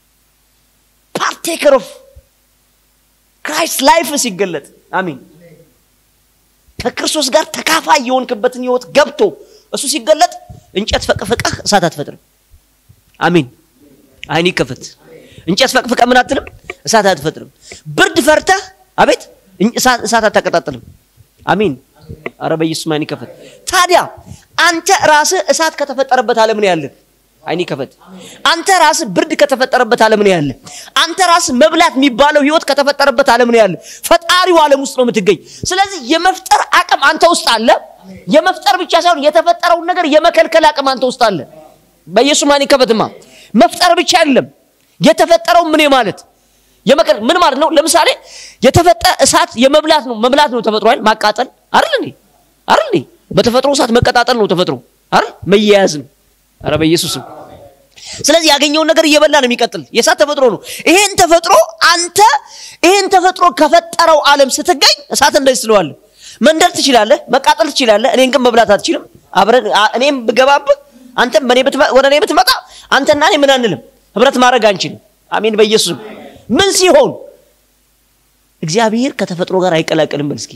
ፓርቴከር ኦፍ ክራይስት ላይፍ ሲገለጥ አሜን። ከክርስቶስ ጋር ተካፋይ የሆንክበትን ህይወት ገብቶ እሱ ሲገለጥ እንጨት ፈቅፍቀህ እሳት አትፈጥርም። አሜን። አይን ይከፈት። እንጨት ፈቅፍቀህ ምን አትልም? እሳት አትፈጥርም። ብርድ ፈርተህ አቤት እሳት አታቀጣጥልም። አሜን። አረ በኢየሱስ አይን ይከፈት። ታዲያ አንተ ራስህ እሳት ከተፈጠረበት ዓለም ነው ያለህ። አይን ይከፈት። አንተ ራስህ ብርድ ከተፈጠረበት ዓለም ነው ያለ። አንተ ራስህ መብላት የሚባለው ህይወት ከተፈጠረበት ዓለም ነው ያለ። ፈጣሪው ዓለም ውስጥ ነው የምትገኝ። ስለዚህ የመፍጠር አቅም አንተ ውስጥ አለ። የመፍጠር ብቻ ሳይሆን የተፈጠረውን ነገር የመከልከል አቅም አንተ ውስጥ አለ። በኢየሱስ ማን ይከፈትማ። መፍጠር ብቻ አይደለም የተፈጠረው ምን ማለት የመከል ምን ማለት ነው? ለምሳሌ የተፈጠረ እሳት የመብላት ነው መብላት ነው ተፈጥሮ አይደል? ማቃጠል አይደል እንዴ? አይደል እንዴ? በተፈጥሮ እሳት መቀጣጠል ነው ተፈጥሮ አይደል? መያያዝ ነው። ኧረ በኢየሱስም ስለዚህ ያገኘውን ነገር እየበላ ነው የሚቀጥል። የእሳት ተፈጥሮ ነው። ይሄን ተፈጥሮ አንተ ይሄን ተፈጥሮ ከፈጠረው ዓለም ስትገኝ እሳት እንደዚህ ስለዋለህ መንደር ትችላለህ፣ መቃጠል ትችላለህ። እኔን ግን መብላት አትችልም። አብረን እኔም ብገባብህ አንተም በእኔ ወደ እኔ ብትመጣ አንተና እኔ ምን አንልም፣ ህብረት ማድረግ አንችልም። አሜን በኢየሱስም ምን ሲሆን እግዚአብሔር ከተፈጥሮ ጋር አይቀላቀልም። በል እስኪ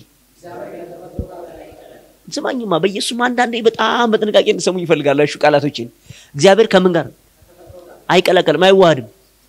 ስማኝማ በኢየሱስም አንዳንዴ በጣም በጥንቃቄ እንድሰሙኝ ይፈልጋሉ። እሺ ቃላቶችን እግዚአብሔር ከምን ጋር አይቀላቀልም፣ አይዋሃድም።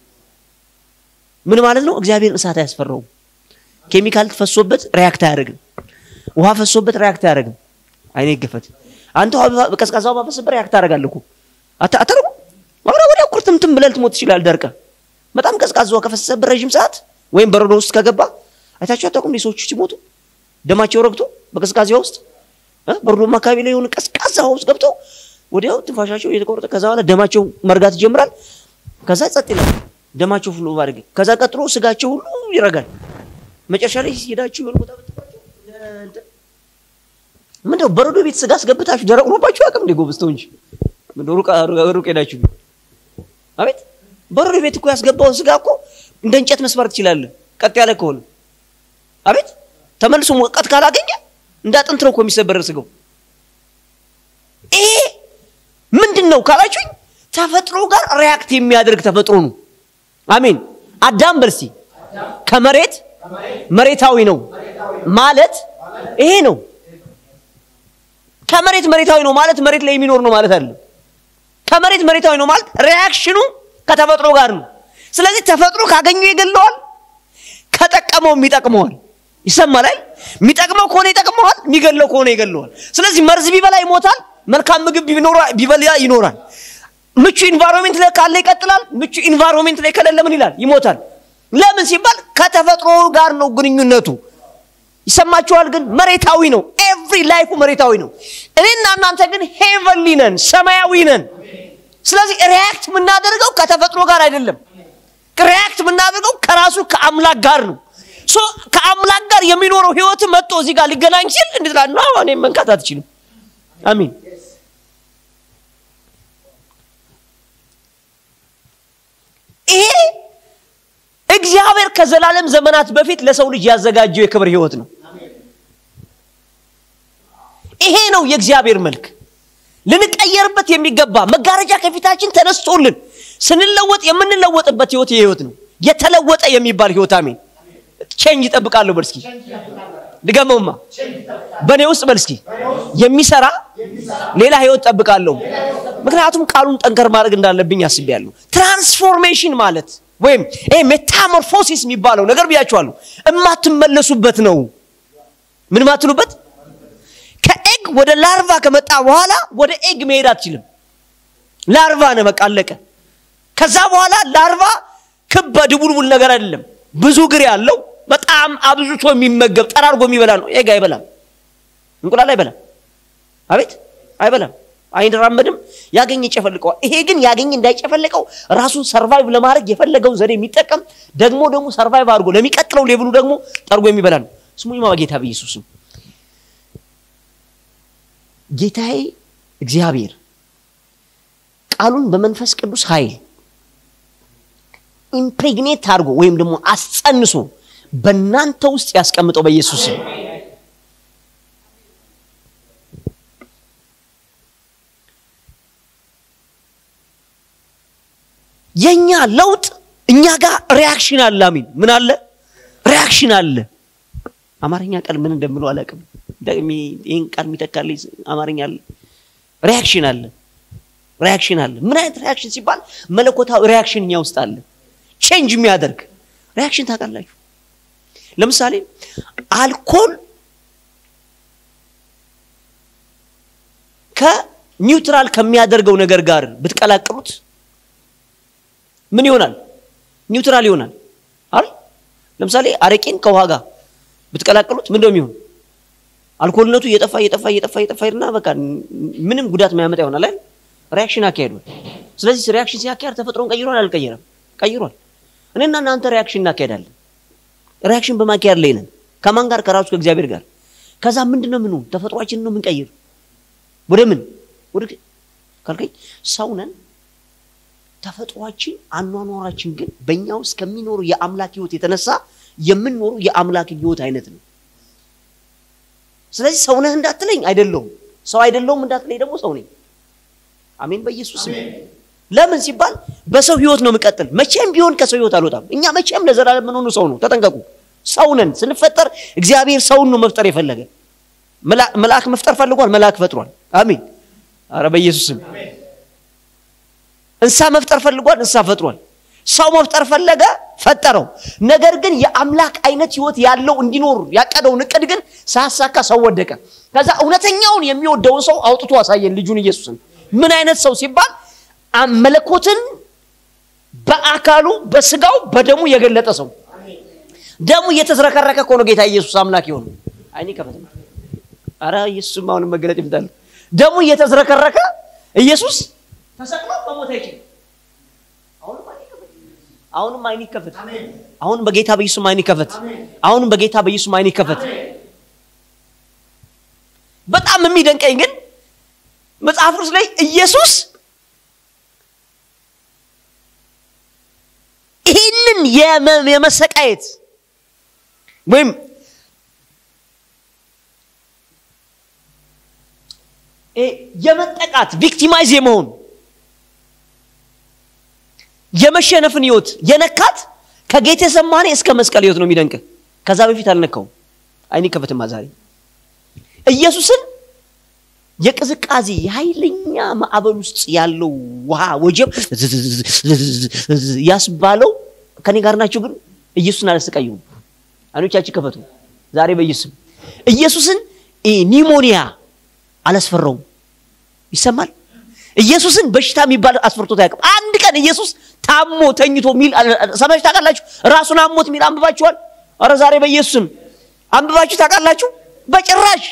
ምን ማለት ነው? እግዚአብሔር እሳት አያስፈራውም። ኬሚካል ፈሶበት ሪያክት አያደርግም። ውሃ ፈሶበት ሪያክት አያደርግም። አይኔ ይገፈት። አንተ ቀዝቃዛ ውሃ ፈስበት ሪያክት ታደርጋለህ እኮ አታረጉ ወዲያ ወዲያ ኩርትምትም ብለህ ልትሞት ትችላለህ። ደርቀህ በጣም ቀዝቃዛ ውሃ ከፈሰሰበት ረዥም ሰዓት ወይም በረዶ ውስጥ ከገባ አይታችሁ አታውቁም? ሰዎች ሲሞቱ ደማቸው ረግቶ በቀዝቃዛ ውስጥ በረዶማ አካባቢ ላይ የሆነ ቀዝቃዛ ውሃ ውስጥ ገብተው ወዲያው ትንፋሻቸው እየተቆረጠ ከዛ በኋላ ደማቸው መርጋት ይጀምራል። ከዛ ጸጥ ይላል ደማቸው ሁሉ ባድርግ ከዛ ቀጥሎ ስጋቸው ሁሉ ይረጋል። መጨረሻ ላይ ሄዳችሁ የሆነ ቦታ ብትባቸው ምንድነው በረዶ ቤት ስጋ አስገብታችሁ ደረቅ ሆኖባችሁ አቅም እንደ ጎበዝ ተው እንጂ ሩቅ ሄዳችሁ አቤት በረዶ ቤት እኮ ያስገባውን ስጋ እኮ እንደ እንጨት መስበር ትችላለህ፣ ቀጥ ያለ ከሆነ አቤት ተመልሶ ሙቀት ካላገኘ እንደ አጥንት ነው እኮ የሚሰበር ስጋው። ይሄ ምንድን ነው ካላችሁኝ፣ ተፈጥሮ ጋር ሪያክት የሚያደርግ ተፈጥሮ ነው። አሜን። አዳም በርሲ ከመሬት መሬታዊ ነው ማለት ይሄ ነው። ከመሬት መሬታዊ ነው ማለት መሬት ላይ የሚኖር ነው ማለት አይደለም። ከመሬት መሬታዊ ነው ማለት ሪያክሽኑ ከተፈጥሮ ጋር ነው። ስለዚህ ተፈጥሮ ካገኘው ይገለዋል፣ ከጠቀመውም ይጠቅመዋል። ይሰማል አይደል? የሚጠቅመው ከሆነ ይጠቅመዋል፣ የሚገለው ከሆነ ይገለዋል። ስለዚህ መርዝ ቢበላ ይሞታል፣ መልካም ምግብ ቢበላ ይኖራል። ምቹ ኢንቫይሮንሜንት ላይ ካለ ይቀጥላል፣ ምቹ ኢንቫይሮንሜንት ላይ ከሌለ ምን ይላል? ይሞታል። ለምን ሲባል ከተፈጥሮ ጋር ነው ግንኙነቱ። ይሰማችኋል? ግን መሬታዊ ነው። ኤቭሪ ላይፉ መሬታዊ ነው። እኔና እናንተ ግን ሄቨንሊ ነን፣ ሰማያዊ ነን። ስለዚህ ሪያክት የምናደርገው ከተፈጥሮ ጋር አይደለም። ሪያክት የምናደርገው ከራሱ ከአምላክ ጋር ነው። ሶ ከአምላክ ጋር የሚኖረው ህይወት መጥቶ እዚህ ጋር ሊገናኝ ሲል እንዴት ላ ነው እኔ መንካት አትችልም። አሚን። ይሄ እግዚአብሔር ከዘላለም ዘመናት በፊት ለሰው ልጅ ያዘጋጀው የክብር ህይወት ነው። ይሄ ነው የእግዚአብሔር መልክ። ልንቀየርበት የሚገባ መጋረጃ ከፊታችን ተነስቶልን ስንለወጥ የምንለወጥበት ህይወት ይህ ህይወት ነው። የተለወጠ የሚባል ህይወት አሜን። ቼንጅ ይጠብቃለሁ በል እስኪ ድገመውማ በእኔ ውስጥ በል እስኪ የሚሰራ ሌላ ህይወት ጠብቃለሁ። ምክንያቱም ቃሉን ጠንከር ማድረግ እንዳለብኝ አስቤያለሁ። ትራንስፎርሜሽን ማለት ወይም ይሄ ሜታሞርፎሲስ የሚባለው ነገር ብያችኋለሁ፣ እማትመለሱበት ነው። ምን ማትሉበት? ከኤግ ወደ ላርቫ ከመጣ በኋላ ወደ ኤግ መሄድ አትችልም። ላርቫ ነው፣ በቃ አለቀ። ከዛ በኋላ ላርቫ ክብ ድቡልቡል ነገር አይደለም፣ ብዙ እግር ያለው በጣም አብዝቶ የሚመገብ ጠራርጎ የሚበላ ነው። ኤግ አይበላም፣ እንቁላል አይበላም። አቤት አይበላም፣ አይራመድም። ያገኝ ይጨፈልቀዋል። ይሄ ግን ያገኝ እንዳይጨፈልቀው ራሱን ሰርቫይቭ ለማድረግ የፈለገውን ዘዴ የሚጠቀም ደግሞ ደግሞ ሰርቫይቭ አድርጎ ለሚቀጥለው ሌብሉ ደግሞ ጠርጎ የሚበላ ነው። ስሙኝማ በጌታ በኢየሱስም ጌታዬ እግዚአብሔር ቃሉን በመንፈስ ቅዱስ ኃይል ኢምፕሬግኔት አድርጎ ወይም ደግሞ አስጸንሶ በእናንተ ውስጥ ያስቀምጠው በኢየሱስ ስም። የኛ ለውጥ እኛ ጋር ሪያክሽን አለ። አሚን። ምን አለ? ሪያክሽን አለ። አማርኛ ቃል ምን እንደምለው አላውቅም። ይህን ቃል የሚተካልኝ አማርኛ አለ። ሪያክሽን አለ። ሪያክሽን አለ። ምን አይነት ሪያክሽን ሲባል መለኮታዊ ሪያክሽን እኛ ውስጥ አለ። ቼንጅ የሚያደርግ ሪያክሽን ታውቃላችሁ። ለምሳሌ አልኮል ከኒውትራል ከሚያደርገው ነገር ጋር ብትቀላቅሉት ምን ይሆናል? ኒውትራል ይሆናል አይደል? ለምሳሌ አረቄን ከውሃ ጋር ብትቀላቅሉት ምን እንደሚሆን አልኮልነቱ እየጠፋ እየጠፋ እየጠፋ እየጠፋ ሄድና በቃ ምንም ጉዳት ማያመጣ ይሆናል አይደል? ሪያክሽን አካሄዷል። ስለዚህ ሪያክሽን ሲያካሄድ ተፈጥሮን ቀይሯል አልቀየረም? ቀይሯል። እኔና እናንተ ሪያክሽን እናካሄዳለን። ሪያክሽን በማካሄድ ላይ ነን። ከማን ጋር? ከራሱ ከእግዚአብሔር ጋር። ከዛ ምንድን ነው ምኑ ተፈጥሯችንን ነው የምንቀይር ወደ ምን ወደ ካልከኝ ሰው ነን። ተፈጥሯችን አኗኗራችን ግን በእኛ ውስጥ ከሚኖሩ የአምላክ ህይወት የተነሳ የምንኖሩ የአምላክ ህይወት አይነት ነው። ስለዚህ ሰው ነህ እንዳትለኝ አይደለሁም፣ ሰው አይደለሁም እንዳትለኝ ደግሞ ሰው ነኝ። አሜን በኢየሱስ ስም። ለምን ሲባል በሰው ህይወት ነው የምቀጥል። መቼም ቢሆን ከሰው ህይወት አልወጣም። እኛ መቼም ለዘላለም የምንሆኑ ሰው ነው። ተጠንቀቁ። ሰው ነን። ስንፈጠር እግዚአብሔር ሰውን ነው መፍጠር የፈለገ። መልአክ መፍጠር ፈልጓል፣ መልአክ ፈጥሯል። አሜን። አረ በኢየሱስ ስም። እንስሳ መፍጠር ፈልጓል፣ እንስሳ ፈጥሯል። ሰው መፍጠር ፈለገ፣ ፈጠረው። ነገር ግን የአምላክ አይነት ህይወት ያለው እንዲኖር ያቀደውን እቅድ ግን ሳያሳካ ሰው ወደቀ። ከዛ እውነተኛውን የሚወደውን ሰው አውጥቶ አሳየን፣ ልጁን ኢየሱስን። ምን አይነት ሰው ሲባል መለኮትን በአካሉ በስጋው በደሙ የገለጠ ሰው። ደሙ እየተዝረከረከ እኮ ነው ጌታ ኢየሱስ አምላክ የሆነ አይኔ ከፈት አረ ኢየሱስም አሁንም መገለጥ ይፍታል። ደሙ እየተዝረከረከ ኢየሱስ ተሰቅሎ መሞት አይችልም። አሁንም አይን ይከፈት። አሁንም በጌታ በኢየሱስ አይን ይከፈት። አሁንም በጌታ በኢየሱስ አይን ይከፈት። በጣም የሚደንቀኝ ግን መጽሐፍ ቅዱስ ላይ ኢየሱስ ይህንን የመሰቃየት ወይም የመጠቃት ቪክቲማይዝ የመሆን የመሸነፍን ህይወት የነካት ከጌቴ ሰማኔ እስከ መስቀል ህይወት ነው የሚደንቅ። ከዛ በፊት አልነካውም። አይኔ ከፈትማ ዛሬ ኢየሱስን የቅዝቃዜ የኃይለኛ ማዕበል ውስጥ ያለው ውሃ ወጀብ ያስባለው ከኔ ጋር ናቸው። ግን ኢየሱስን አላሰቃየውም። አይኖቻችን ከፈቱ ዛሬ በኢየሱስም ኢየሱስን ኒሞኒያ አላስፈራውም። ይሰማል። ኢየሱስን በሽታ የሚባል አስፈርቶት አያውቅም። አንድ ቀን ኢየሱስ ታሞ ተኝቶ ሚል ሰማችሁ ታውቃላችሁ? ራሱን አሞት ሚል አንብባችኋል? ኧረ ዛሬ በኢየሱስም አንብባችሁ ታውቃላችሁ? በጭራሽ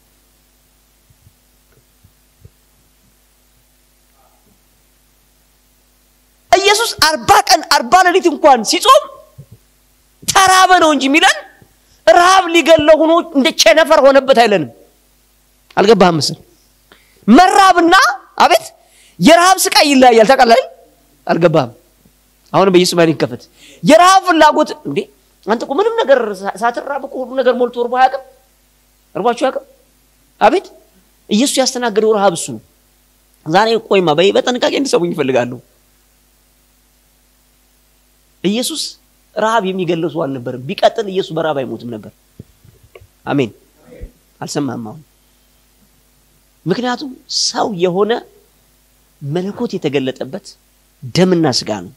ኢየሱስ አርባ ቀን አርባ ሌሊት እንኳን ሲጾም ተራበ ነው እንጂ የሚለን ረሃብ ሊገለው ሆኖ እንደ ቸነፈር ሆነበት አይለንም። አልገባህም ምስል መራብና አቤት የረሃብ ስቃይ ይለያያል። ታውቃለህ? አልገባህም? አሁን በኢየሱስ አይን ይከፈት። የረሃብ ፍላጎት እንዴ አንተ እኮ ምንም ነገር ሳትራብ እኮ ሁሉ ነገር ሞልቶ እርቦ አያውቅም። እርቧችሁ አያውቅም? አቤት ኢየሱስ ያስተናገደው ረሃብ እሱ ነው። ዛሬ ቆይማ በጥንቃቄ እንዲሰሙኝ ይፈልጋለሁ። ኢየሱስ ረሃብ የሚገለው ሰው አልነበርም። ቢቀጥል ኢየሱስ በረሃብ አይሞትም ነበር። አሜን። አልሰማህም? አሁን ምክንያቱም ሰው የሆነ መለኮት የተገለጠበት ደምና ስጋ ነው።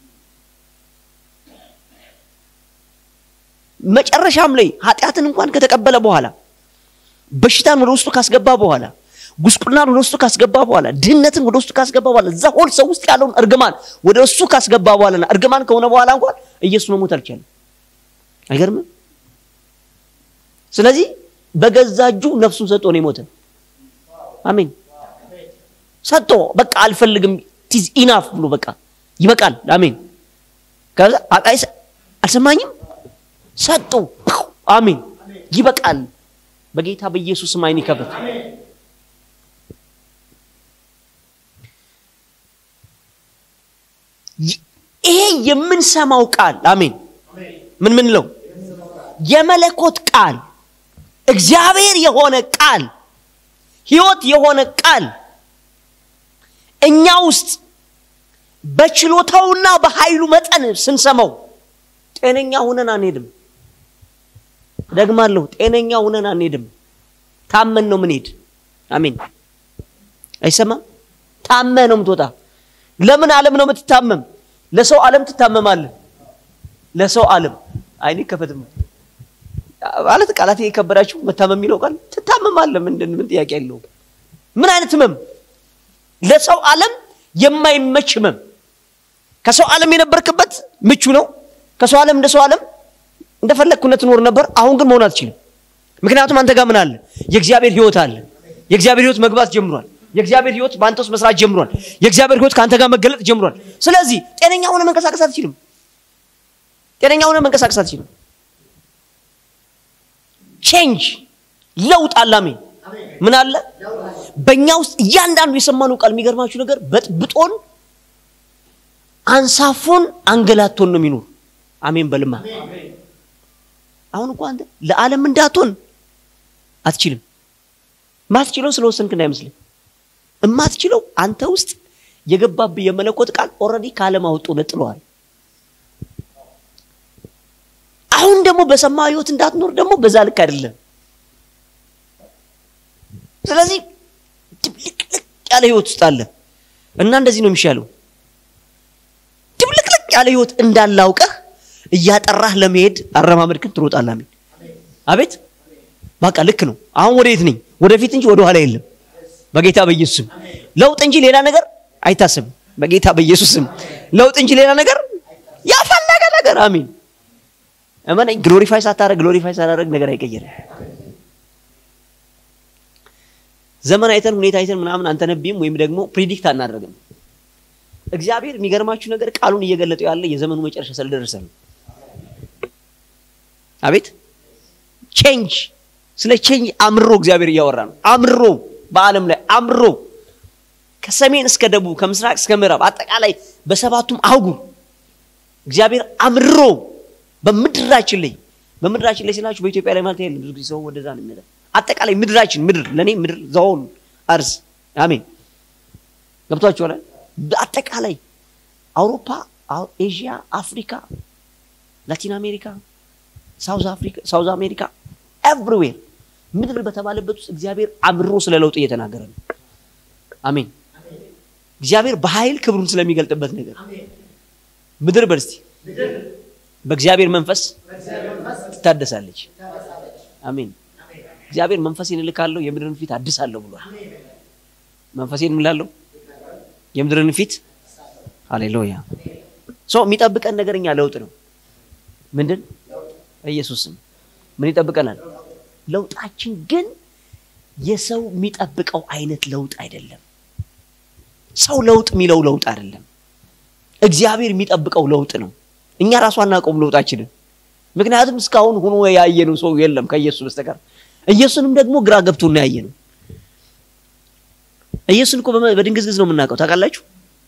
መጨረሻም ላይ ኃጢአትን እንኳን ከተቀበለ በኋላ በሽታን ወደ ውስጡ ካስገባ በኋላ ጉስቁልናን ወደ ውስጡ ካስገባ በኋላ ድህነትን ወደ ውስጡ ካስገባ በኋላ እዛ ሆል ሰው ውስጥ ያለውን እርግማን ወደ እሱ ካስገባ በኋላና እርግማን ከሆነ በኋላ እንኳን ኢየሱስ መሞት አልቻለም። አይገርምም? ስለዚህ በገዛ እጁ ነፍሱን ሰጥቶ ነው የሞተ። አሜን። ሰጥቶ በቃ አልፈልግም ቲዝ ኢናፍ ብሎ በቃ ይበቃል። አሜን። ከዛ አቃይ አልሰማኝም ሰጡ። አሜን። ይበቃል። በጌታ በኢየሱስ ስም አይን ይከፈት። ይሄ የምንሰማው ቃል አሜን። ምን ምን ለው የመለኮት ቃል እግዚአብሔር የሆነ ቃል ሕይወት የሆነ ቃል እኛ ውስጥ በችሎታውና በኃይሉ መጠን ስንሰማው ጤነኛ ሁነን አንሄድም። ደግማለሁ፣ ጤነኛ ሁነን አንሄድም። ታመን ነው ምንሄድ። አሜን። አይሰማም? ታመህ ነው የምትወጣ። ለምን ዓለም ነው የምትታመም? ለሰው ዓለም ትታመማለህ። ለሰው ዓለም አይኔ ከፈትም ማለት ቃላት የከበዳችሁ መታመም የሚለው ቃል ትታመማለህ። ምንድን ምን ጥያቄ ያለው? ምን አይነት ህመም? ለሰው ዓለም የማይመች ህመም። ከሰው ዓለም የነበርክበት ምቹ ነው። ከሰው ዓለም እንደ ሰው ዓለም እንደፈለግኩነት ትኖር ነበር። አሁን ግን መሆን አትችልም። ምክንያቱም አንተ ጋር ምን አለ? የእግዚአብሔር ህይወት አለ። የእግዚአብሔር ህይወት መግባት ጀምሯል። የእግዚአብሔር ህይወት በአንተ ውስጥ መስራት ጀምሯል። የእግዚአብሔር ህይወት ከአንተ ጋር መገለጥ ጀምሯል። ስለዚህ ጤነኛ ሆነ መንቀሳቀስ አትችልም። ጤነኛ ሆነ መንቀሳቀስ አትችልም። ቼንጅ ለውጥ አለ። አሜን። ምን አለ በእኛ ውስጥ እያንዳንዱ የሰማነው ቃል የሚገርማችሁ ነገር በጥብጦን አንሳፎን አንገላቶን ነው የሚኖር። አሜን በልማ አሁን እኮ አንተ ለዓለም እንዳትሆን አትችልም። ማትችለው ስለወሰንክ እንዳይመስልህ። እማትችለው አንተ ውስጥ የገባብህ የመለኮት ቃል ኦልሬዲ ከዓለም አውጦ ነጥለዋል። አሁን ደግሞ በሰማ ህይወት እንዳትኖር ደግሞ በዛ ልክ አይደለም። ስለዚህ ድብልቅልቅ ያለ ህይወት ውስጥ አለ እና እንደዚህ ነው የሚሻለው። ድብልቅልቅ ያለ ህይወት እንዳላውቀህ እያጠራህ ለመሄድ አረማመድክን ትሮጣለህ። አሜን አቤት። በቃ ልክ ነው። አሁን ወዴት ነኝ? ወደፊት እንጂ ወደ ኋላ የለም። በጌታ በኢየሱስ ስም ለውጥ እንጂ ሌላ ነገር አይታሰብም። በጌታ በኢየሱስ ስም ለውጥ እንጂ ሌላ ነገር ያፈለገ ነገር አሜን። እመነኝ፣ ግሎሪፋይ ሳታረግ ግሎሪፋይ ሳታረግ ነገር አይቀየርም። ዘመን አይተን ሁኔታ አይተን ምናምን አንተነቢም ወይም ደግሞ ፕሪዲክት አናደርግም። እግዚአብሔር የሚገርማችሁ ነገር ቃሉን እየገለጠው ያለ የዘመኑ መጨረሻ ስለደረሰ ነው። አቤት ቼንጅ ስለ ቼንጅ አምሮ እግዚአብሔር እያወራ ነው። አምሮ በዓለም ላይ አምሮ ከሰሜን እስከ ደቡብ ከምስራቅ እስከ ምዕራብ አጠቃላይ በሰባቱም አህጉር እግዚአብሔር አምሮ በምድራችን ላይ በምድራችን ላይ ስላችሁ በኢትዮጵያ ላይ ማለት የለም። ብዙ ጊዜ ሰው ወደዛ ነው የሚመጣው። አጠቃላይ ምድራችን ምድር ለእኔ ምድር ዘሆን አርስ አሜን ገብቷችኋል። አጠቃላይ አውሮፓ፣ ኤዥያ፣ አፍሪካ፣ ላቲን አሜሪካ፣ ሳውዝ አፍሪካ፣ ሳውዝ አሜሪካ ኤቭሪዌር ምድር በተባለበት ውስጥ እግዚአብሔር አምሮ ስለ ለውጥ እየተናገረ ነው። አሜን። እግዚአብሔር በኃይል ክብሩን ስለሚገልጥበት ነገር ምድር በርስቲ በእግዚአብሔር መንፈስ ትታደሳለች። አሜን። እግዚአብሔር መንፈሴን እልካለሁ የምድርን ፊት አድሳለሁ ብሏል። መንፈሴን እምላለሁ የምድርን ፊት ሃሌሉያ። ሶ የሚጠብቀን ነገር እኛ ለውጥ ነው። ምንድን ኢየሱስም ምን ይጠብቀናል? ለውጣችን ግን የሰው የሚጠብቀው አይነት ለውጥ አይደለም። ሰው ለውጥ የሚለው ለውጥ አይደለም። እግዚአብሔር የሚጠብቀው ለውጥ ነው። እኛ ራሱ አናውቀውም ለውጣችንን። ምክንያቱም እስካሁን ሆኖ ያየነው ሰው የለም ከኢየሱስ በስተቀር። ኢየሱስንም ደግሞ ግራ ገብቶን ነው ያየነው። ኢየሱስን እኮ በድንግዝግዝ ነው የምናውቀው ታውቃላችሁ።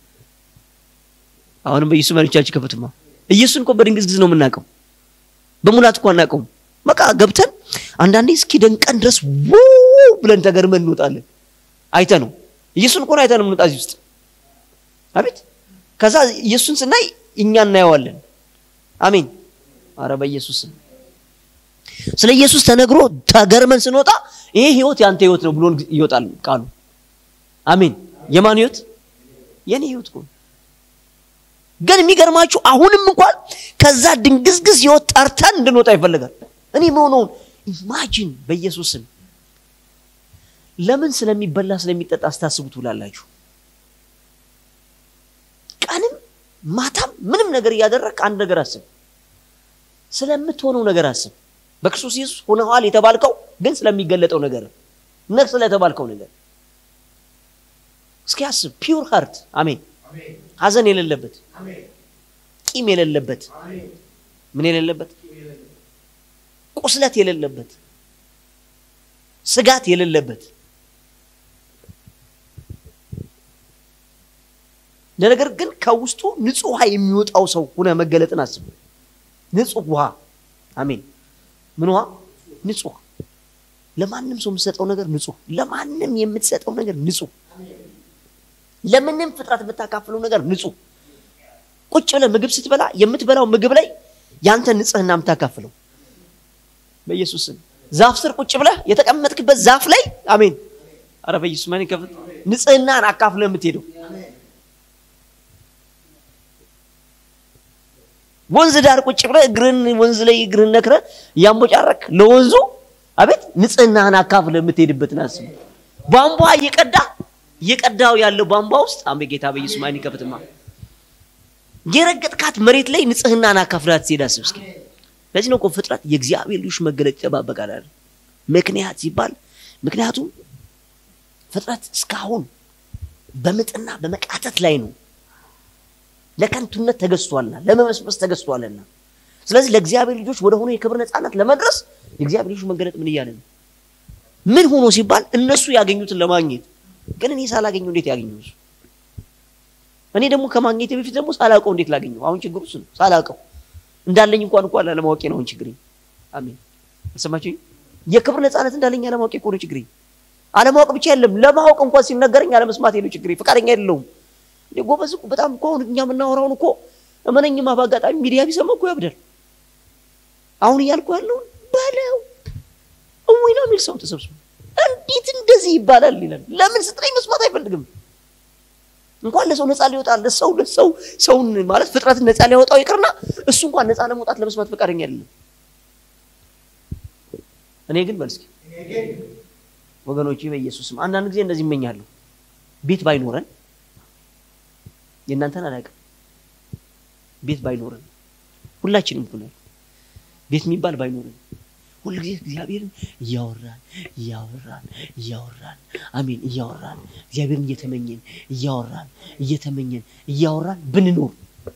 አሁንም በኢየሱስ መሪቻችን ከፍትማ ኢየሱስን እኮ በድንግዝግዝ ነው የምናውቀው። በሙላት እኮ አናውቀውም። በቃ ገብተን አንዳንዴ እስኪ ደንቀን ድረስ ውው ብለን ተገርመን እንወጣለን። አይተ ነው ኢየሱስን እኮ አይተ ነው የምንወጣ እዚህ ውስጥ አቤት። ከዛ ኢየሱስን ስናይ እኛ እናየዋለን። አሜን። አረ በኢየሱስ ስም ስለ ኢየሱስ ተነግሮ ተገርመን ስንወጣ ይሄ ህይወት ያንተ ህይወት ነው ብሎን ይወጣል ቃሉ። አሜን። የማን ህይወት? የኔ ህይወት እኮ ነው። ግን የሚገርማችሁ አሁንም እንኳን ከዛ ድንግዝግዝ ህይወት ጠርተን እንድንወጣ ይፈልጋል። እኔ መሆነውን ኢማጂን በኢየሱስ ስም ለምን ስለሚበላ ስለሚጠጣ አስታስቡ ትውላላችሁ? ቀንም ማታም ምንም ነገር እያደረግክ አንድ ነገር አስብ። ስለምትሆነው ነገር አስብ። በክርስቶስ ኢየሱስ ሆነዋል የተባልከው ግን ስለሚገለጠው ነገር ነህ ስለተባልከው ነገር እስኪ አስብ። ፒውር ሃርት አሜን። ሀዘን የሌለበት ቂም የሌለበት ምን የሌለበት ቁስለት የሌለበት ስጋት የሌለበት ለነገር ግን ከውስጡ ንጹህ ውሃ የሚወጣው ሰው ሁነ መገለጥን አስብ። ንጹህ ውሃ አሜን። ምን ውሃ? ንጹህ ውሃ። ለማንም ሰው የምትሰጠው ነገር ንጹህ፣ ለማንም የምትሰጠው ነገር ንጹህ፣ ለምንም ፍጥረት የምታካፍለው ነገር ንጹህ። ቁጭ ብለህ ምግብ ስትበላ የምትበላው ምግብ ላይ ያንተ ንጽህና የምታካፍለው በኢየሱስ ስም። ዛፍ ስር ቁጭ ብለህ የተቀመጥክበት ዛፍ ላይ አሜን። አረ በኢየሱስ ማን ይከፍት ንጽህናን አካፍለህ የምትሄደው ወንዝ ዳር ቁጭ ብለህ እግርን ወንዝ ላይ እግርን ነክረህ እያንቦጫረክ ለወንዙ አቤት ንጽህናህን አካፍለህ የምትሄድበትን አስብ። ቧንቧ እየቀዳ እየቀዳው ያለው ቧንቧ ውስጥ አሜ ጌታ በኢየሱስ ማን ይከፍትማ የረገጥካት መሬት ላይ ንጽህናን አካፍላት ትሄድ አስብ እስኪ። ለዚህ ነው እኮ ፍጥረት የእግዚአብሔር ልጆች መገለጥ ይጠባበቃል አይደል? ምክንያት ሲባል ምክንያቱም ፍጥረት እስካሁን በምጥና በመቃተት ላይ ነው። ለከንቱነት ተገዝቷልና ለመመስመስ ተገዝቷልና። ስለዚህ ለእግዚአብሔር ልጆች ወደ ሆነ የክብር ነፃነት ለመድረስ የእግዚአብሔር ልጆች መገለጥ ምን እያለ ነው? ምን ሆኖ ሲባል እነሱ ያገኙትን ለማግኘት ግን እኔ ሳላገኘው እንዴት ያገኘው እሱ? እኔ ደግሞ ከማግኘቴ በፊት ደግሞ ሳላውቀው እንዴት ላገኘው? አሁን ችግሩ እሱ ነው። ሳላውቀው እንዳለኝ እንኳን እንኳን ላለማወቄ ነው አሁን ችግሬ። አሜን አልሰማችሁኝ? የክብር ነፃነት እንዳለኝ አለማወቄ እኮ ነው ችግሬ። አለማወቅ ብቻ የለም ለማወቅ እንኳን ሲነገረኝ አለመስማቴ ነው ችግሬ። ፈቃደኛ አይደለሁም። እንዴ ጎበዝ እኮ በጣም እኮ አሁን እኛ የምናወራውን እኮ እመነኝማ በአጋጣሚ ሚዲያ ቢሰማ እኮ ያብዳል። አሁን እያልኩ ያለውን በለው እሙኝ ነው የሚል ሰው ተሰብስቦ እንዴት እንደዚህ ይባላል ይላል። ለምን ስትለኝ መስማት አይፈልግም። እንኳን ለሰው ነፃ ሊወጣ ለሰው ለሰው ሰውን ማለት ፍጥረትን ነፃ ሊያወጣው ይቅርና እሱ እንኳን ነፃ ለመውጣት ለመስማት ፈቃደኛ አይደለም። እኔ ግን በል እስኪ ወገኖቼ በኢየሱስም አንዳንድ ጊዜ እንደዚህ ይመኛለሁ ቤት ባይኖረን የእናንተን አላውቅም። ቤት ባይኖረን ሁላችንም እኮ ነው ቤት የሚባል ባይኖረን ሁልጊዜ እግዚአብሔርን እያወራን እያወራን እያወራን አሜን እያወራን እግዚአብሔርን እየተመኘን እያወራን እየተመኘን እያወራን ብንኖር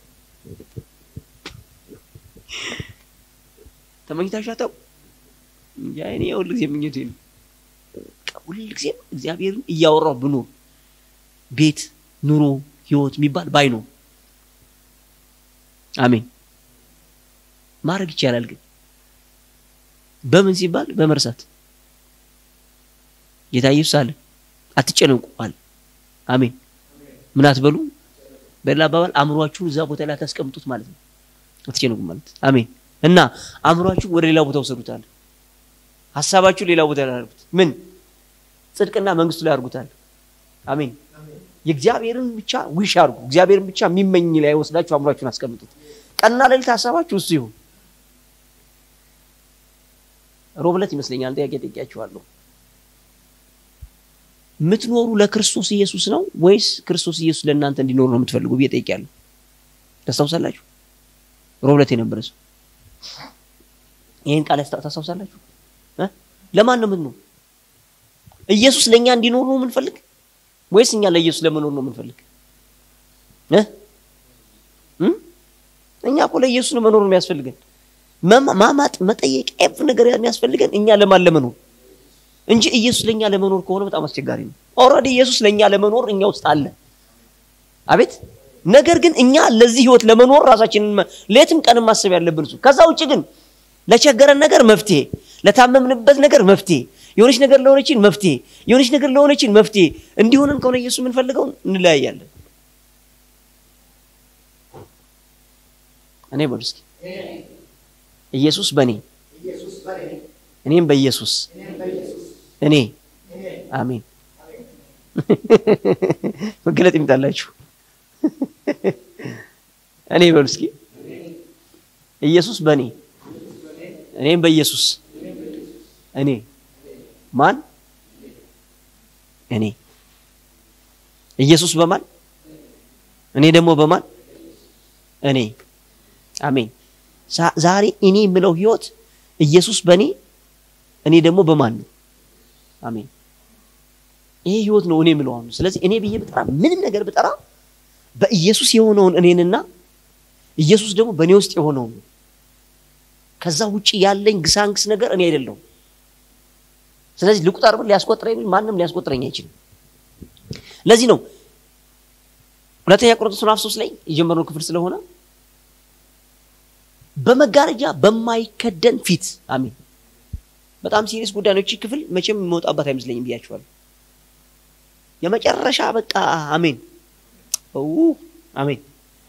ተመኝታችሁ አታውቁ? እንጃ እኔ ሁልጊዜ ምኞቴ ነው። ሁልጊዜም እግዚአብሔርን እያወራው ብኖር ቤት ኑሮ ህይወት የሚባል ባይኖር አሜን ማድረግ ይቻላል። ግን በምን ሲባል በመርሳት ጌታ ኢየሱስ አለ አትጨነቁ አለ። አሜን ምን አትበሉ፣ በሌላ አባባል አእምሯችሁን እዛ ቦታ ላይ አታስቀምጡት ማለት ነው። አትጨነቁ ማለት አሜን። እና አእምሯችሁን ወደ ሌላ ቦታ ውሰዱታል። ሀሳባችሁን ሌላ ቦታ ላይ አድርጉት። ምን ጽድቅና መንግስቱ ላይ አድርጉታል። አሜን የእግዚአብሔርን ብቻ ዊሽ አድርጉ። እግዚአብሔርን ብቻ የሚመኝ ላይ ወስዳችሁ አእምሯችሁን አስቀምጡት። ቀንና ሌሊት ሀሳባችሁ እሱ ይሁን። ሮብለት ይመስለኛል ጥያቄ ጠይቄያችኋለሁ። የምትኖሩ ለክርስቶስ ኢየሱስ ነው ወይስ ክርስቶስ ኢየሱስ ለእናንተ እንዲኖር ነው የምትፈልጉ ብዬ ጠይቄያለሁ። ታስታውሳላችሁ? ሮብለት የነበረ ሰው ይህን ቃል ታስታውሳላችሁ? ለማን ነው የምትኖር? ኢየሱስ ለእኛ እንዲኖር ነው የምንፈልግ ወይስ እኛ ለኢየሱስ ለመኖር ነው የምንፈልግ? እኛ እኮ ለኢየሱስ ነው መኖር ነው የሚያስፈልገን። ማማጥ፣ መጠየቅ፣ ኤፍ ነገር የሚያስፈልገን እኛ ለማን ለመኖር እንጂ ኢየሱስ ለእኛ ለመኖር ከሆነ በጣም አስቸጋሪ ነው። ኦልሬዲ ኢየሱስ ለእኛ ለመኖር እኛ ውስጥ አለ። አቤት ነገር ግን እኛ ለዚህ ህይወት ለመኖር ራሳችንን ሌትም ቀንም ማሰብ ያለብን እሱ። ከዛ ውጭ ግን ለቸገረን ነገር መፍትሄ፣ ለታመምንበት ነገር መፍትሄ የሆነች ነገር ለሆነችን መፍትሄ የሆነች ነገር ለሆነችን መፍትሄ እንዲሆንን ከሆነ ኢየሱስ የምንፈልገው እንለያያለን። እኔ በሉ እስኪ ኢየሱስ በእኔ እኔም በኢየሱስ እኔ አሜን። መገለጥ ይምጣላችሁ። እኔ በሉ እስኪ ኢየሱስ በእኔ እኔም በኢየሱስ እኔ ማን እኔ ኢየሱስ በማን እኔ ደግሞ በማን እኔ አሜን። ዛሬ እኔ የምለው ህይወት ኢየሱስ በእኔ እኔ ደግሞ በማን ነው? አሜን። ይሄ ህይወት ነው እኔ የምለው አሁን። ስለዚህ እኔ ብዬ ብጠራ ምንም ነገር ብጠራ በኢየሱስ የሆነውን እኔንና ኢየሱስ ደግሞ በእኔ ውስጥ የሆነውን ከዛ ውጭ ያለኝ ግሳንግስ ነገር እኔ አይደለሁም። ስለዚህ ልቁጠር ብል ሊያስቆጥረኝ ማንም ሊያስቆጥረኝ አይችልም። ለዚህ ነው ሁለተኛ ቆሮንቶስ ምዕራፍ ሶስት ላይ የጀመርነው ክፍል ስለሆነ በመጋረጃ በማይከደን ፊት አሜን። በጣም ሲሪየስ ጉዳይ ነው። እቺ ክፍል መቼም የመውጣባት አይመስለኝም ብያችኋለሁ። የመጨረሻ በቃ አሜን አሜን።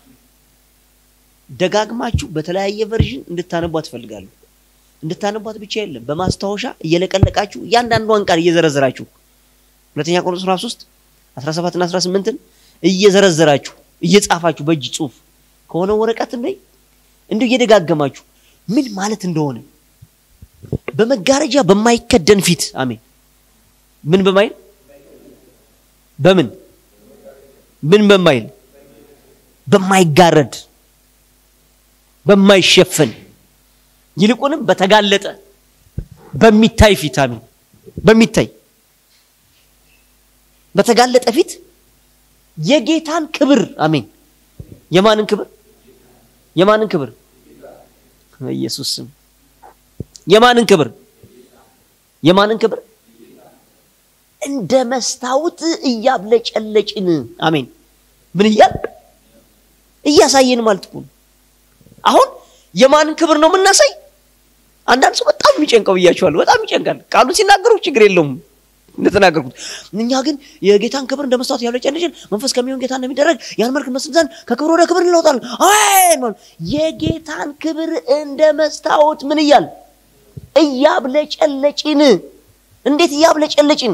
ደጋግማችሁ በተለያየ ቨርዥን እንድታነቧት ትፈልጋለሁ። እንድታነቧት ብቻ የለም በማስታወሻ እየለቀለቃችሁ እያንዳንዷን ቃል እየዘረዘራችሁ ሁለተኛ ቆሮንቶስ ምዕራፍ 3 17 እና 18ን እየዘረዘራችሁ እየጻፋችሁ በእጅ ጽሁፍ ከሆነ ወረቀትም ላይ እንዲሁ እየደጋገማችሁ ምን ማለት እንደሆነ በመጋረጃ በማይከደን ፊት አሜን። ምን በማይል በምን ምን በማይል በማይጋረድ በማይሸፈን ይልቁንም በተጋለጠ በሚታይ ፊት አሜን። በሚታይ በተጋለጠ ፊት የጌታን ክብር አሜን። የማንን ክብር? የማንን ክብር? በኢየሱስ ስም የማንን ክብር? የማንን ክብር? እንደ መስታወት እያብለጨለጭን አሜን። ምን እያል እያሳየን ማለት እኮ ነው። አሁን የማንን ክብር ነው የምናሳይ? አንዳንድ ሰው በጣም የሚጨንቀው ብያቸዋለሁ። በጣም ይጨንቃል። ቃሉ ሲናገሩ ችግር የለውም እንደተናገርኩት እኛ ግን የጌታን ክብር እንደ መስታወት ያብለጨለጭን መንፈስ ከሚሆን ጌታ እንደሚደረግ ያን መልክ መስል ዘንድ ከክብር ወደ ክብር እንለውጣለን። አሜን። የጌታን ክብር እንደ መስታወት ምን እያል እያብለጨለጭን። እንዴት እያብለጨለጭን?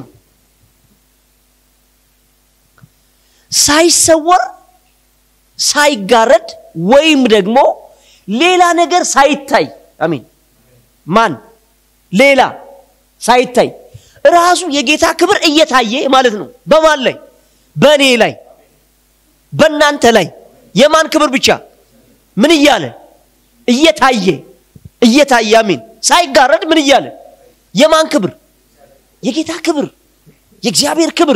ሳይሰወር ሳይጋረድ ወይም ደግሞ ሌላ ነገር ሳይታይ አሜን። ማን ሌላ ሳይታይ ራሱ የጌታ ክብር እየታየ ማለት ነው። በማን ላይ? በእኔ ላይ፣ በእናንተ ላይ። የማን ክብር ብቻ? ምን እያለ እየታየ እየታየ አሜን። ሳይጋረድ ምን እያለ የማን ክብር? የጌታ ክብር፣ የእግዚአብሔር ክብር።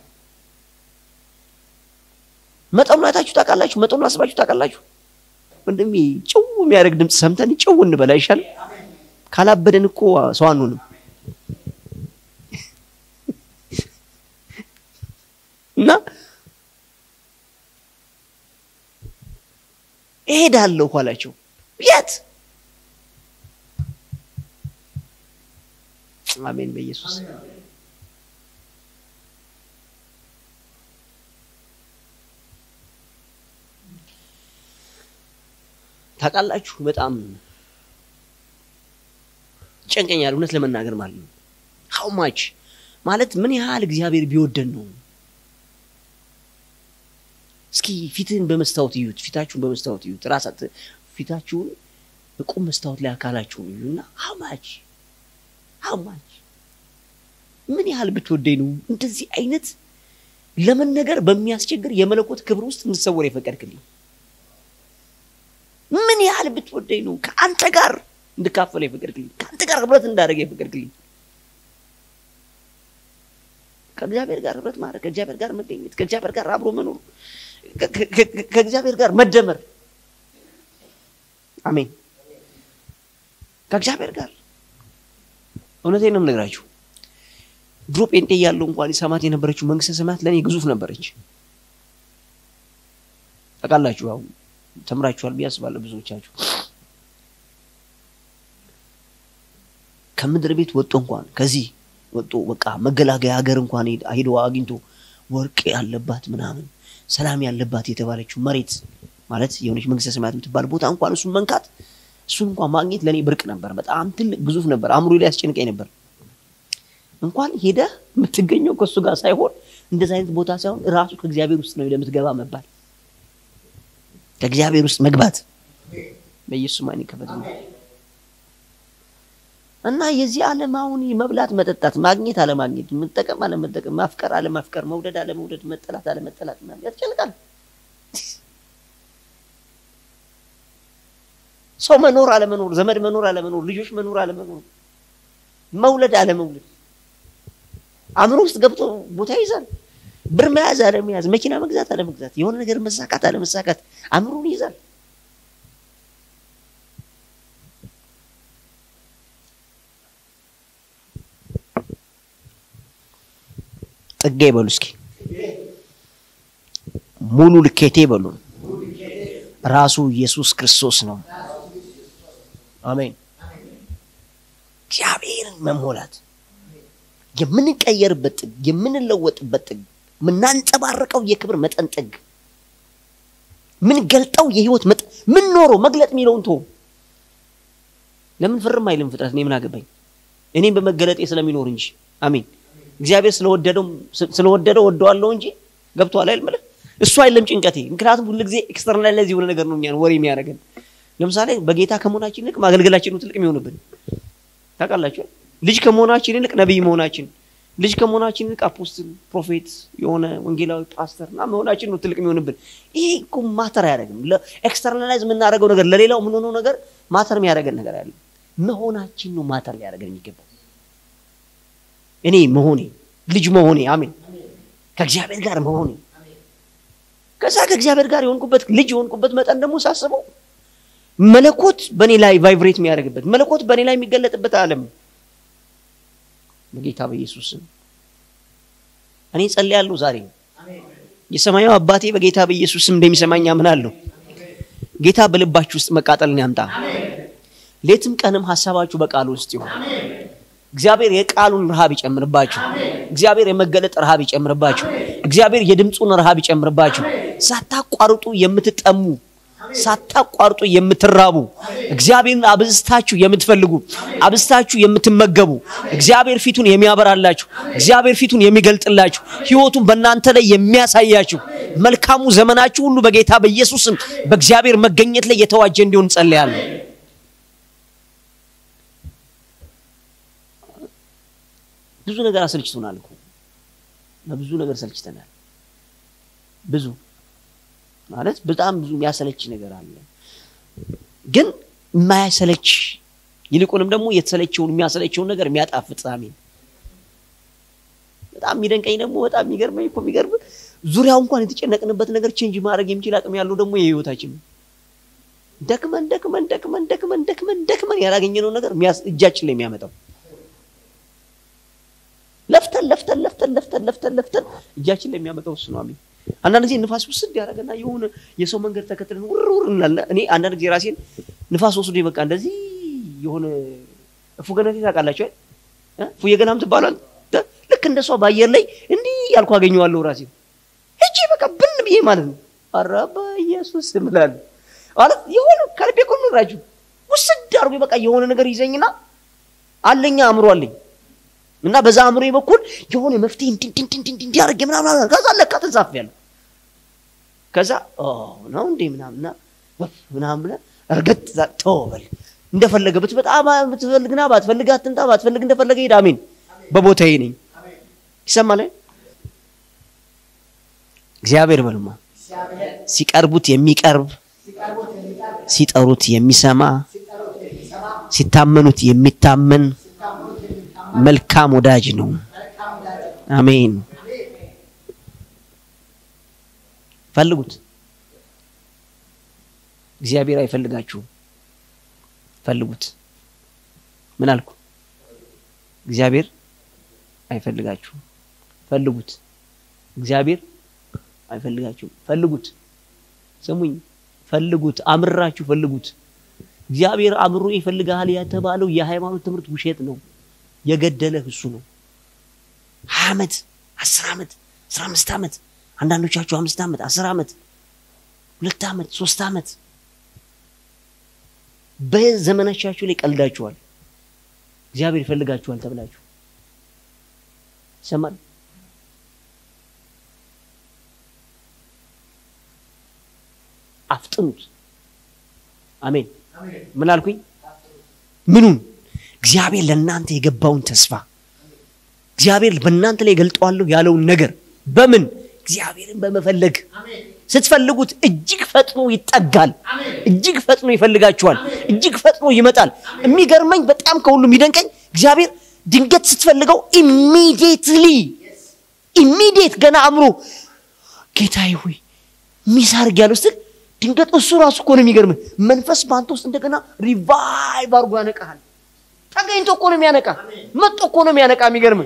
መጠኑን አይታችሁ ታውቃላችሁ? መጠኑን አስባችሁ ታውቃላችሁ? ወንድሜ ጭው የሚያደርግ ድምፅ ሰምተን ጭው እንበላ ይሻል። ካላበደን እኮ ሰው አንሆንም። እና እሄዳለሁ አላቸው። የት? አሜን በኢየሱስ ታውቃላችሁ። በጣም ጨንቀኛል እውነት ለመናገር ማለት ነው። ሀው ማች ማለት ምን ያህል እግዚአብሔር ቢወደን ነው። እስኪ ፊትህን በመስታወት እዩት። ፊታችሁን በመስታወት እዩት። ራሳት ፊታችሁን በቁም መስታወት ላይ አካላችሁን እዩና ሀው ማች ሀው ማች ምን ያህል ብትወደኝ ነው እንደዚህ አይነት ለመነገር በሚያስቸግር የመለኮት ክብር ውስጥ እንድሰወር የፈቀድክልኝ? ምን ያህል ብትወደኝ ነው ከአንተ ጋር እንድካፈል የፈቀድክልኝ? ከአንተ ጋር ህብረት እንዳደረገ የፈቀድክልኝ? ከእግዚአብሔር ጋር ህብረት ማድረግ፣ ከእግዚአብሔር ጋር መገኘት፣ ከእግዚአብሔር ጋር አብሮ መኖር፣ ከእግዚአብሔር ጋር መደመር። አሜን። ከእግዚአብሔር ጋር እውነቴን ነው የምነግራችሁ። ድሮ ጴንጤ እያለሁ እንኳን ሰማት የነበረችው መንግስተ ሰማያት ለእኔ ግዙፍ ነበረች። ታውቃላችሁ፣ አሁን ተምራችኋል ብዬ አስባለሁ ብዙዎቻችሁ። ከምድር ቤት ወጥቶ እንኳን ከዚህ ወጥቶ በቃ መገላገያ ሀገር እንኳን ሄዶ አግኝቶ ወርቅ ያለባት ምናምን ሰላም ያለባት የተባለችው መሬት ማለት የሆነች መንግስተ ሰማያት የምትባል ቦታ እንኳን እሱን መንካት እሱን እንኳን ማግኘት ለእኔ ብርቅ ነበር። በጣም ትልቅ ግዙፍ ነበር። አእምሮ ላይ ያስጨንቀኝ ነበር። እንኳን ሄደህ የምትገኘው ከእሱ ጋር ሳይሆን እንደዚህ አይነት ቦታ ሳይሆን ራሱ ከእግዚአብሔር ውስጥ ነው ለምትገባ መባል ከእግዚአብሔር ውስጥ መግባት በኢየሱስ ማን ይከፈት እና የዚህ ዓለም አሁን መብላት፣ መጠጣት፣ ማግኘት፣ አለማግኘት፣ መጠቀም፣ አለመጠቀም፣ ማፍቀር፣ አለማፍቀር፣ መውደድ፣ አለመውደድ፣ መጠላት፣ አለመጠላት ምናምን ያስጨንቃል። ሰው መኖር አለመኖር፣ ዘመድ መኖር አለመኖር፣ ልጆች መኖር አለመኖር፣ መውለድ አለመውለድ አእምሮ ውስጥ ገብቶ ቦታ ይይዛል። ብር መያዝ አለመያዝ፣ መኪና መግዛት አለመግዛት፣ የሆነ ነገር መሳካት አለመሳካት አእምሮን ይይዛል። ጥጌ በሉ እስኪ ሙሉ ልኬቴ በሉ ራሱ ኢየሱስ ክርስቶስ ነው። አሜን። እግዚአብሔርን መሞላት የምንቀየርበት ጥግ፣ የምንለወጥበት ጥግ፣ የምናንጸባርቀው የክብር መጠን ጥግ፣ ምንገልጠው የህይወት መጠን ምን ኖሮ መግለጥ የሚለውን ቶ ለምን ፍርም አይልም ፍጥረት? እኔ ምን አገባኝ? እኔም በመገለጤ ስለሚኖር እንጂ አሜን። እግዚአብሔር ስለወደደው ስለወደደው ወደዋለሁ እንጂ ገብቶሃል አይደል? ማለት እሱ አይደለም ጭንቀቴ። ምክንያቱም ሁሉ ጊዜ ኤክስተርናላይዝ የሆነ ነገር ነው እኛን ወሬ የሚያደርገን። ለምሳሌ በጌታ ከመሆናችን ይልቅ ማገልገላችን ነው ትልቅ የሚሆንብን ታውቃላችሁ። ልጅ ከመሆናችን ይልቅ ነቢይ መሆናችን፣ ልጅ ከመሆናችን ይልቅ አፖስትል፣ ፕሮፌት፣ የሆነ ወንጌላዊ ፓስተር እና መሆናችን ነው ትልቅ የሚሆንብን። ይሄ እኮ ማተር አያደርግም። ኤክስተርናላይዝ የምናደርገው ነገር ለሌላው የምንሆነው ነገር ማተር የሚያደርገን ነገር አለ። መሆናችን ነው ማተር ሊያደርገን የሚገባው እኔ መሆኔ ልጅ መሆኔ አሜን፣ ከእግዚአብሔር ጋር መሆኔ ከዛ ከእግዚአብሔር ጋር የሆንኩበት ልጅ የሆንኩበት መጠን ደግሞ ሳስበው መለኮት በእኔ ላይ ቫይብሬት የሚያደርግበት መለኮት በእኔ ላይ የሚገለጥበት ዓለም በጌታ በኢየሱስ ስም እኔ ጸልያለሁ። ዛሬ የሰማያዊ አባቴ በጌታ በኢየሱስ ስም እንደሚሰማኝ አምናለሁ። ጌታ በልባችሁ ውስጥ መቃጠልን ያምጣ። ሌትም ቀንም ሀሳባችሁ በቃሉ ውስጥ ይሆን። እግዚአብሔር የቃሉን ረሃብ ይጨምርባችሁ። እግዚአብሔር የመገለጥ ረሃብ ይጨምርባችሁ። እግዚአብሔር የድምፁን ረሃብ ይጨምርባችሁ። ሳታቋርጡ የምትጠሙ ሳታቋርጡ የምትራቡ እግዚአብሔርን አብዝታችሁ የምትፈልጉ አብዝታችሁ የምትመገቡ እግዚአብሔር ፊቱን የሚያበራላችሁ እግዚአብሔር ፊቱን የሚገልጥላችሁ ሕይወቱን በእናንተ ላይ የሚያሳያችሁ መልካሙ ዘመናችሁ ሁሉ በጌታ በኢየሱስም በእግዚአብሔር መገኘት ላይ የተዋጀ እንዲሆን ጸልያለሁ። ብዙ ነገር አሰልችቶናል እኮ በብዙ ነገር ሰልችተናል። ብዙ ማለት በጣም ብዙ የሚያሰለች ነገር አለ። ግን የማያሰለች ይልቁንም ደግሞ የተሰለቸውን የሚያሰለቸውን ነገር የሚያጣፍጥ አሜን። በጣም የሚደንቀኝ ደግሞ በጣም የሚገርመኝ እኮ የሚገርም ዙሪያው እንኳን የተጨነቅንበት ነገር ቼንጅ ማድረግ የሚችል አቅም ያለው ደግሞ የህይወታችን ነው። ደክመን ደክመን ደክመን ደክመን ደክመን ደክመን ያላገኘነው ነገር እጃችን ላይ የሚያመጣው ለፍተን ለፍተን ለፍተን ለፍተን ለፍተን ለፍተን እጃችን ላይ የሚያመጣው እሱ ነው። አሜን። አንዳንድ ጊዜ ንፋስ ውስድ ያደረገና የሆነ የሰው መንገድ ተከትለን ውር ውር እንላለን። እኔ አንዳንድ ጊዜ ራሴን ንፋስ ወስዶ በቃ እንደዚህ የሆነ እፉገነቴ ታውቃላችሁ አይደል? ፉየገናም ትባሏል። ልክ እንደ እሷ በአየር ላይ እንዲህ ያልኩ አገኘዋለሁ ራሴን እቺ በቃ ብን ብዬ ማለት ነው። ኧረ በኢየሱስ እምላለሁ ማለት የሆነ ከልቤ እኮ ነው እራችሁ ውስድ አድርጎ በቃ የሆነ ነገር ይዘኝና አለኛ አእምሮ አለኝ እና በዛ አእምሮ በኩል የሆነ መፍትሄ እንዲህ አድርጌ ምናምን ከዛ ለካ ተንሳፍያለሁ። ከዛ ነው እንዴ ምናምንና ምናምን ብለህ እርግጥ ተወበል እንደፈለገ ብትመጣ ብትፈልግና ባትፈልግ አትምጣ፣ ባትፈልግ እንደፈለገ ሄድ። አሜን። በቦታዬ ነኝ። ይሰማል። እግዚአብሔር በልማ ሲቀርቡት የሚቀርብ ሲጠሩት የሚሰማ ሲታመኑት የሚታመን መልካም ወዳጅ ነው። አሜን። ፈልጉት። እግዚአብሔር አይፈልጋችሁም። ፈልጉት። ምን አልኩ? እግዚአብሔር አይፈልጋችሁም። ፈልጉት። እግዚአብሔር አይፈልጋችሁም። ፈልጉት። ስሙኝ፣ ፈልጉት። አምራችሁ ፈልጉት። እግዚአብሔር አምሮ ይፈልግሃል የተባለው የሃይማኖት ትምህርት ውሸት ነው። የገደለህ እሱ ነው። ሀያ ዓመት አስር ዓመት አስራ አምስት ዓመት አንዳንዶቻችሁ አምስት ዓመት አስር ዓመት ሁለት ዓመት ሶስት ዓመት በዘመናቻችሁ ላይ ቀልዳችኋል። እግዚአብሔር ይፈልጋችኋል ተብላችሁ ይሰማል። አፍጥኑት። አሜን። ምን አልኩኝ? ምኑን? እግዚአብሔር ለእናንተ የገባውን ተስፋ እግዚአብሔር በእናንተ ላይ ገልጠዋለሁ ያለውን ነገር በምን እግዚአብሔርን በመፈለግ ስትፈልጉት እጅግ ፈጥኖ ይጠጋል። እጅግ ፈጥኖ ይፈልጋችኋል። እጅግ ፈጥኖ ይመጣል። የሚገርመኝ በጣም ከሁሉ የሚደንቀኝ እግዚአብሔር ድንገት ስትፈልገው ኢሚዲየትሊ ኢሚዲየት ገና አእምሮ ጌታዬ ሆይ ሚስ አድርጌያለሁ ስትል ድንገት እሱ ራሱ እኮ ነው የሚገርምህ። መንፈስ በአንተ ውስጥ እንደገና ሪቫይቭ አድርጎ ያነቃሃል። ተገኝቶ እኮ ነው የሚያነቃ፣ መጥቶ እኮ ነው የሚያነቃ። የሚገርምህ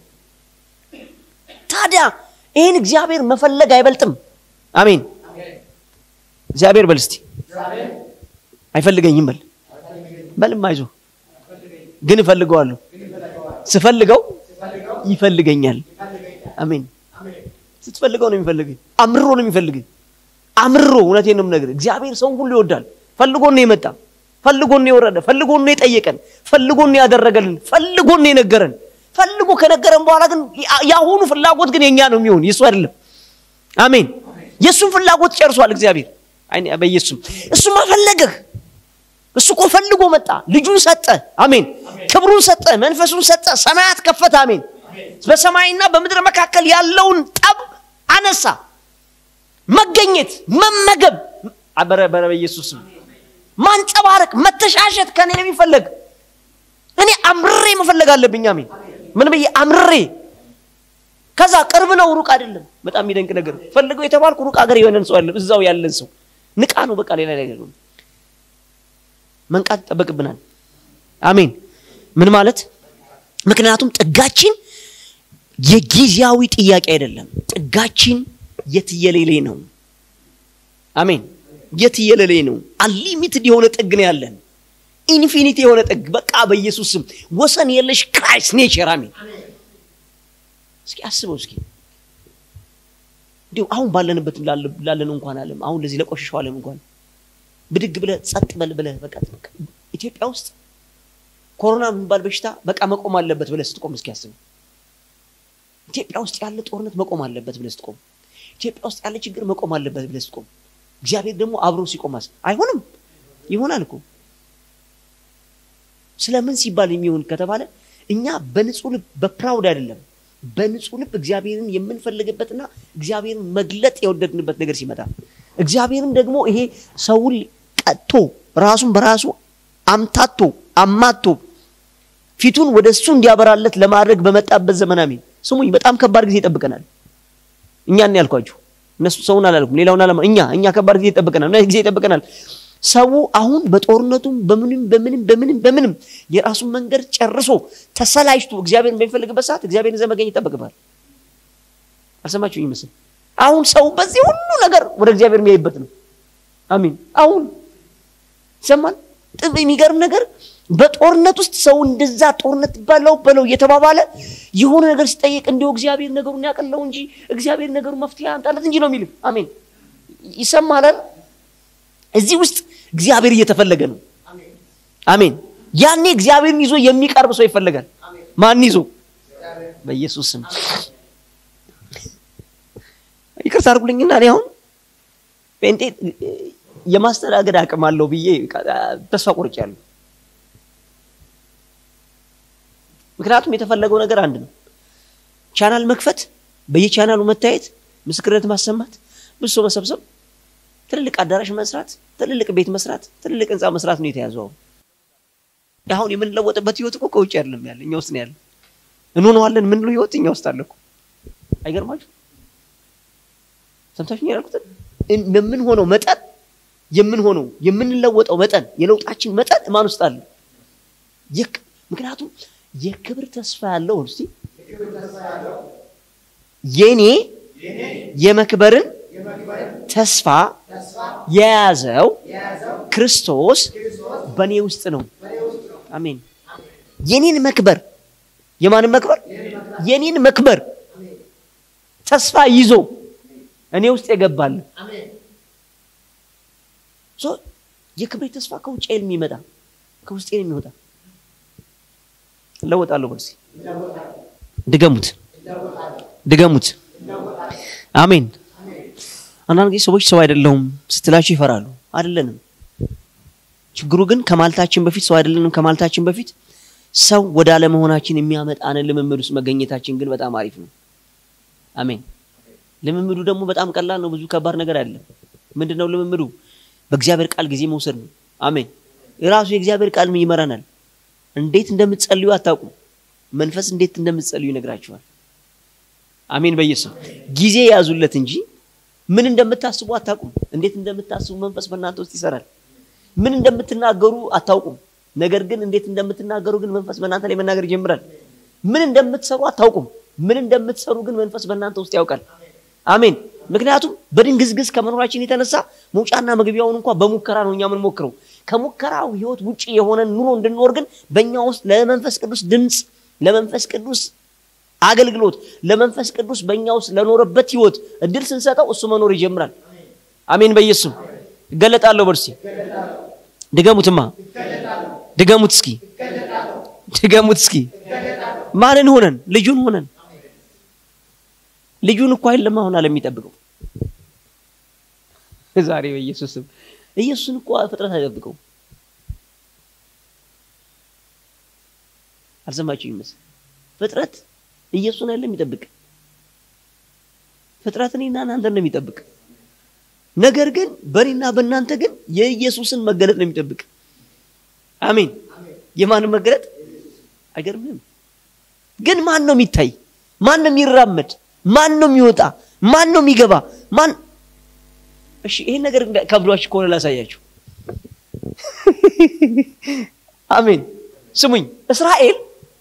ታዲያ ይህን እግዚአብሔር መፈለግ አይበልጥም? አሜን። እግዚአብሔር በል እስቲ አይፈልገኝም በል በልም አይዞ ግን እፈልገዋለሁ። ስፈልገው ይፈልገኛል። አሜን። ስትፈልገው ነው የሚፈልግህ። አምሮ ነው የሚፈልግህ። አምሮ እውነቴን ነው የምነግርህ። እግዚአብሔር ሰውን ሁሉ ይወዳል። ፈልጎን ነው የመጣ፣ ፈልጎን ነው የወረደ፣ ፈልጎን ነው የጠየቀን፣ ፈልጎን ነው ያደረገልን፣ ፈልጎን ነው የነገረን። ፈልጎ ከነገረን በኋላ ግን የአሁኑ ፍላጎት ግን የኛ ነው የሚሆን የእሱ አይደለም። አሜን። የእሱን ፍላጎት ጨርሷል እግዚአብሔር በኢየሱስም። እሱማ ፈለገህ። እሱ እኮ ፈልጎ መጣ። ልጁን ሰጠ። አሜን። ክብሩን ሰጠ፣ መንፈሱን ሰጠ፣ ሰማያት ከፈተ። አሜን። በሰማይና በምድር መካከል ያለውን ጠብ አነሳ። መገኘት፣ መመገብ በረ በረ በኢየሱስም ማንጸባረቅ፣ መተሻሸት ከኔ ነው የሚፈለግ። እኔ አምርሬ መፈለግ አለብኝ። አሜን። ምን ብዬ አምርሬ ከዛ ቅርብ ነው ሩቅ አይደለም። በጣም የሚደንቅ ነገር ፈልገው የተባልኩ ሩቅ ሀገር የሆነን ሰው አለ። እዛው ያለን ሰው ንቃ ነው በቃ ሌላ ነገር ነው። መንቃት ይጠበቅብናል። አሜን። ምን ማለት ምክንያቱም ጥጋችን የጊዜያዊ ጥያቄ አይደለም። ጥጋችን የትየሌሌ ነው። አሜን። የትየሌሌ ነው። አንሊሚትድ የሆነ ጥግ ነው ያለን። ኢንፊኒቲ የሆነ ጥግ በቃ በኢየሱስ ስም ወሰን የለሽ ክራይስት ኔቸር። አሜን። እስኪ አስበው እስኪ እንዲሁ አሁን ባለንበት ላለን እንኳን ዓለም አሁን ለዚህ ለቆሸሸው ዓለም እንኳን ብድግ ብለህ ጸጥ በል ብለህ በቃ ኢትዮጵያ ውስጥ ኮሮና የሚባል በሽታ በቃ መቆም አለበት ብለህ ስትቆም እስኪ አስበው። ኢትዮጵያ ውስጥ ያለ ጦርነት መቆም አለበት ብለህ ስትቆም፣ ኢትዮጵያ ውስጥ ያለ ችግር መቆም አለበት ብለህ ስትቆም፣ እግዚአብሔር ደግሞ አብሮ ሲቆማስ አይሆንም? ይሆናል እኮ ስለምን ሲባል የሚሆን ከተባለ እኛ በንጹህ ልብ በፕራውድ አይደለም በንጹህ ልብ እግዚአብሔርን የምንፈልግበትና እግዚአብሔርን መግለጥ የወደድንበት ነገር ሲመጣ እግዚአብሔርም ደግሞ ይሄ ሰውን ቀጥቶ ራሱን በራሱ አምታቶ አማቶ ፊቱን ወደ እሱ እንዲያበራለት ለማድረግ በመጣበት ዘመን አሜን። ስሙኝ፣ በጣም ከባድ ጊዜ ይጠብቀናል። እኛ ነው ያልኳችሁ፣ እነሱ ሰውን አላልኩም፣ ሌላውን አላማ እኛ እኛ ከባድ ጊዜ ይጠብቀናል። ምን ጊዜ ይጠብቀናል? ሰው አሁን በጦርነቱም በምንም በምንም በምንም በምንም የራሱን መንገድ ጨርሶ ተሰላጅቶ እግዚአብሔርን በሚፈልግበት ሰዓት እግዚአብሔርን ይዘህ መገኘት ይጠበቅብሃል። አልሰማችሁ ይመስል አሁን ሰው በዚህ ሁሉ ነገር ወደ እግዚአብሔር የሚያይበት ነው። አሚን። አሁን ይሰማል። የሚገርም ነገር በጦርነት ውስጥ ሰው እንደዛ ጦርነት በለው በለው እየተባባለ የሆነ ነገር ሲጠየቅ እንዲሁ እግዚአብሔር ነገሩን ያቀለው እንጂ እግዚአብሔር ነገሩን መፍትሄ ያምጣለት እንጂ ነው የሚልም። አሜን። ይሰማላል። እዚህ ውስጥ እግዚአብሔር እየተፈለገ ነው። አሜን። ያኔ እግዚአብሔርን ይዞ የሚቀርብ ሰው ይፈለጋል። ማን ይዞ? በኢየሱስ ስም ይቅርታ አድርጉልኝና እኔ አሁን ጴንጤ የማስተናገድ አቅም አለው ብዬ ተስፋ ቆርጫለሁ። ምክንያቱም የተፈለገው ነገር አንድ ነው። ቻናል መክፈት፣ በየቻናሉ መታየት፣ ምስክርነት ማሰማት፣ ብዙ ሰው መሰብሰብ፣ ትልልቅ አዳራሽ መስራት፣ ትልልቅ ቤት መስራት፣ ትልልቅ ህንፃ መስራት ነው የተያዘው። አሁን የምንለወጥበት ህይወት እኮ ከውጭ አይደለም ያለ እኛ ውስጥ ነው ያለ። እንሆነዋለን ምንለው ህይወት እኛ ውስጥ አለ እኮ። አይገርማችሁ? ሰምታችሁ ያልኩትን የምንሆነው መጠን የምንሆነው የምንለወጠው መጠን የለውጣችን መጠን ማን ውስጥ አለ? ምክንያቱም የክብር ተስፋ ያለው እስቲ የኔ የመክበርን ተስፋ የያዘው ክርስቶስ በእኔ ውስጥ ነው። አሜን። የኔን መክበር የማንን መክበር? የኔን መክበር ተስፋ ይዞ እኔ ውስጥ የገባል የክብሬ ተስፋ ከውጭ የሚመጣ ከውስጤ የሚወጣ እለወጣለሁ። በርሲ ድገሙት፣ ድገሙት። አሜን። አንዳንድ ጊዜ ሰዎች ሰው አይደለሁም ስትላችሁ ይፈራሉ። አይደለንም። ችግሩ ግን ከማለታችን በፊት ሰው አይደለንም ከማለታችን በፊት ሰው ወደ አለመሆናችን የሚያመጣንን ልምምድ ውስጥ መገኘታችን ግን በጣም አሪፍ ነው። አሜን። ልምምዱ ደግሞ በጣም ቀላል ነው። ብዙ ከባድ ነገር አለ። ምንድን ነው ልምምዱ? በእግዚአብሔር ቃል ጊዜ መውሰድ ነው። አሜን። የራሱ የእግዚአብሔር ቃል ይመራናል። እንዴት እንደምትጸልዩ አታውቁም። መንፈስ እንዴት እንደምትጸልዩ ይነግራችኋል። አሜን። በኢየሱስ ጊዜ ያዙለት እንጂ ምን እንደምታስቡ አታውቁም። እንዴት እንደምታስቡ መንፈስ በእናንተ ውስጥ ይሰራል። ምን እንደምትናገሩ አታውቁም። ነገር ግን እንዴት እንደምትናገሩ ግን መንፈስ በእናንተ ላይ መናገር ይጀምራል። ምን እንደምትሰሩ አታውቁም። ምን እንደምትሰሩ ግን መንፈስ በእናንተ ውስጥ ያውቃል። አሜን። ምክንያቱም በድንግዝግዝ ከመኖራችን የተነሳ መውጫና መግቢያውን እንኳ በሙከራ ነው እኛ የምንሞክረው። ከሙከራው ህይወት ውጭ የሆነ ኑሮ እንድንኖር ግን በእኛ ውስጥ ለመንፈስ ቅዱስ ድምፅ፣ ለመንፈስ ቅዱስ አገልግሎት፣ ለመንፈስ ቅዱስ በእኛ ውስጥ ለኖረበት ህይወት እድል ስንሰጠው እሱ መኖር ይጀምራል። አሜን። በኢየሱስ እገለጣለሁ። በርሲ ድገሙትማ፣ ድገሙት እስኪ፣ ድገሙት እስኪ። ማንን ሆነን? ልጁን ሆነን ልጁን እኮ አይደለም አሁን አለ የሚጠብቀው ዛሬ በኢየሱስ ስም ኢየሱስን እኮ ፍጥረት አይጠብቀው። አልሰማችሁ ይመስል ፍጥረት ኢየሱስን አይደለም የሚጠብቅ ፍጥረት እኔና እናንተ ነው የሚጠብቅ። ነገር ግን በእኔና በእናንተ ግን የኢየሱስን መገለጥ ነው የሚጠብቅ። አሜን። የማንን መገለጥ? አይገርምም? ግን ማን ነው የሚታይ? ማን ነው የሚራመድ? ማን ነው የሚወጣ? ማን ነው የሚገባ? ማን እሺ፣ ይሄን ነገር ከብዷችሁ ከሆነ ላሳያችሁ። አሜን። ስሙኝ። እስራኤል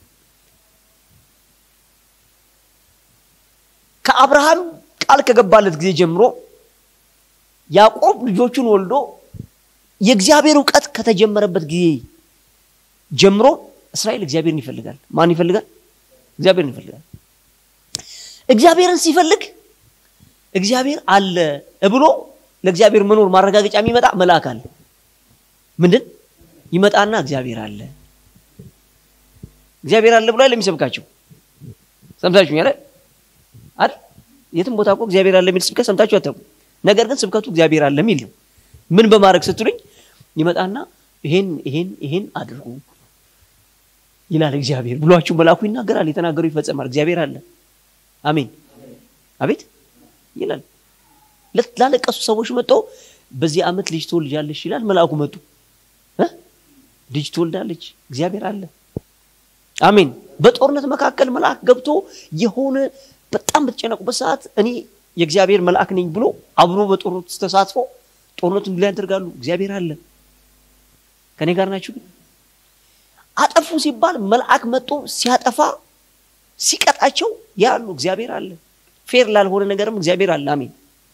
ከአብርሃም ቃል ከገባለት ጊዜ ጀምሮ ያዕቆብ ልጆቹን ወልዶ የእግዚአብሔር እውቀት ከተጀመረበት ጊዜ ጀምሮ እስራኤል እግዚአብሔርን ይፈልጋል። ማን ይፈልጋል? እግዚአብሔርን ይፈልጋል። እግዚአብሔርን ሲፈልግ እግዚአብሔር አለ ብሎ ለእግዚአብሔር መኖር ማረጋገጫ የሚመጣ መልአክ አለ። ምንድን ይመጣና እግዚአብሔር አለ እግዚአብሔር አለ ብሎ አይደለም የሚሰብካቸው። ሰምታችሁ ያለ አይደል? የትም ቦታ እኮ እግዚአብሔር አለ የሚል ስብከት ሰምታችሁ አታውቁም። ነገር ግን ስብከቱ እግዚአብሔር አለ የሚል ነው። ምን በማድረግ ስትሉኝ ይመጣና ይሄን ይሄን ይሄን አድርጉ ይላል እግዚአብሔር ብሏችሁ መልአኩ ይናገራል። የተናገሩ ይፈጸማል። እግዚአብሔር አለ። አሜን አቤት ይላል። ላለቀሱ ሰዎች መጥቶ በዚህ ዓመት ልጅ ትወልጃለሽ ይላል። መልአኩ መጡ እ ልጅ ትወልዳለች። እግዚአብሔር አለ። አሜን። በጦርነት መካከል መልአክ ገብቶ የሆነ በጣም በተጨነቁበት ሰዓት እኔ የእግዚአብሔር መልአክ ነኝ ብሎ አብሮ በጦርነት ተሳትፎ ጦርነቱን ላይ ያደርጋሉ። እግዚአብሔር አለ። ከኔ ጋር ናችሁ? ግን አጠፉ ሲባል መልአክ መጥቶ ሲያጠፋ ሲቀጣቸው ያሉ እግዚአብሔር አለ። ፌር ላልሆነ ነገርም እግዚአብሔር አለ። አሜን።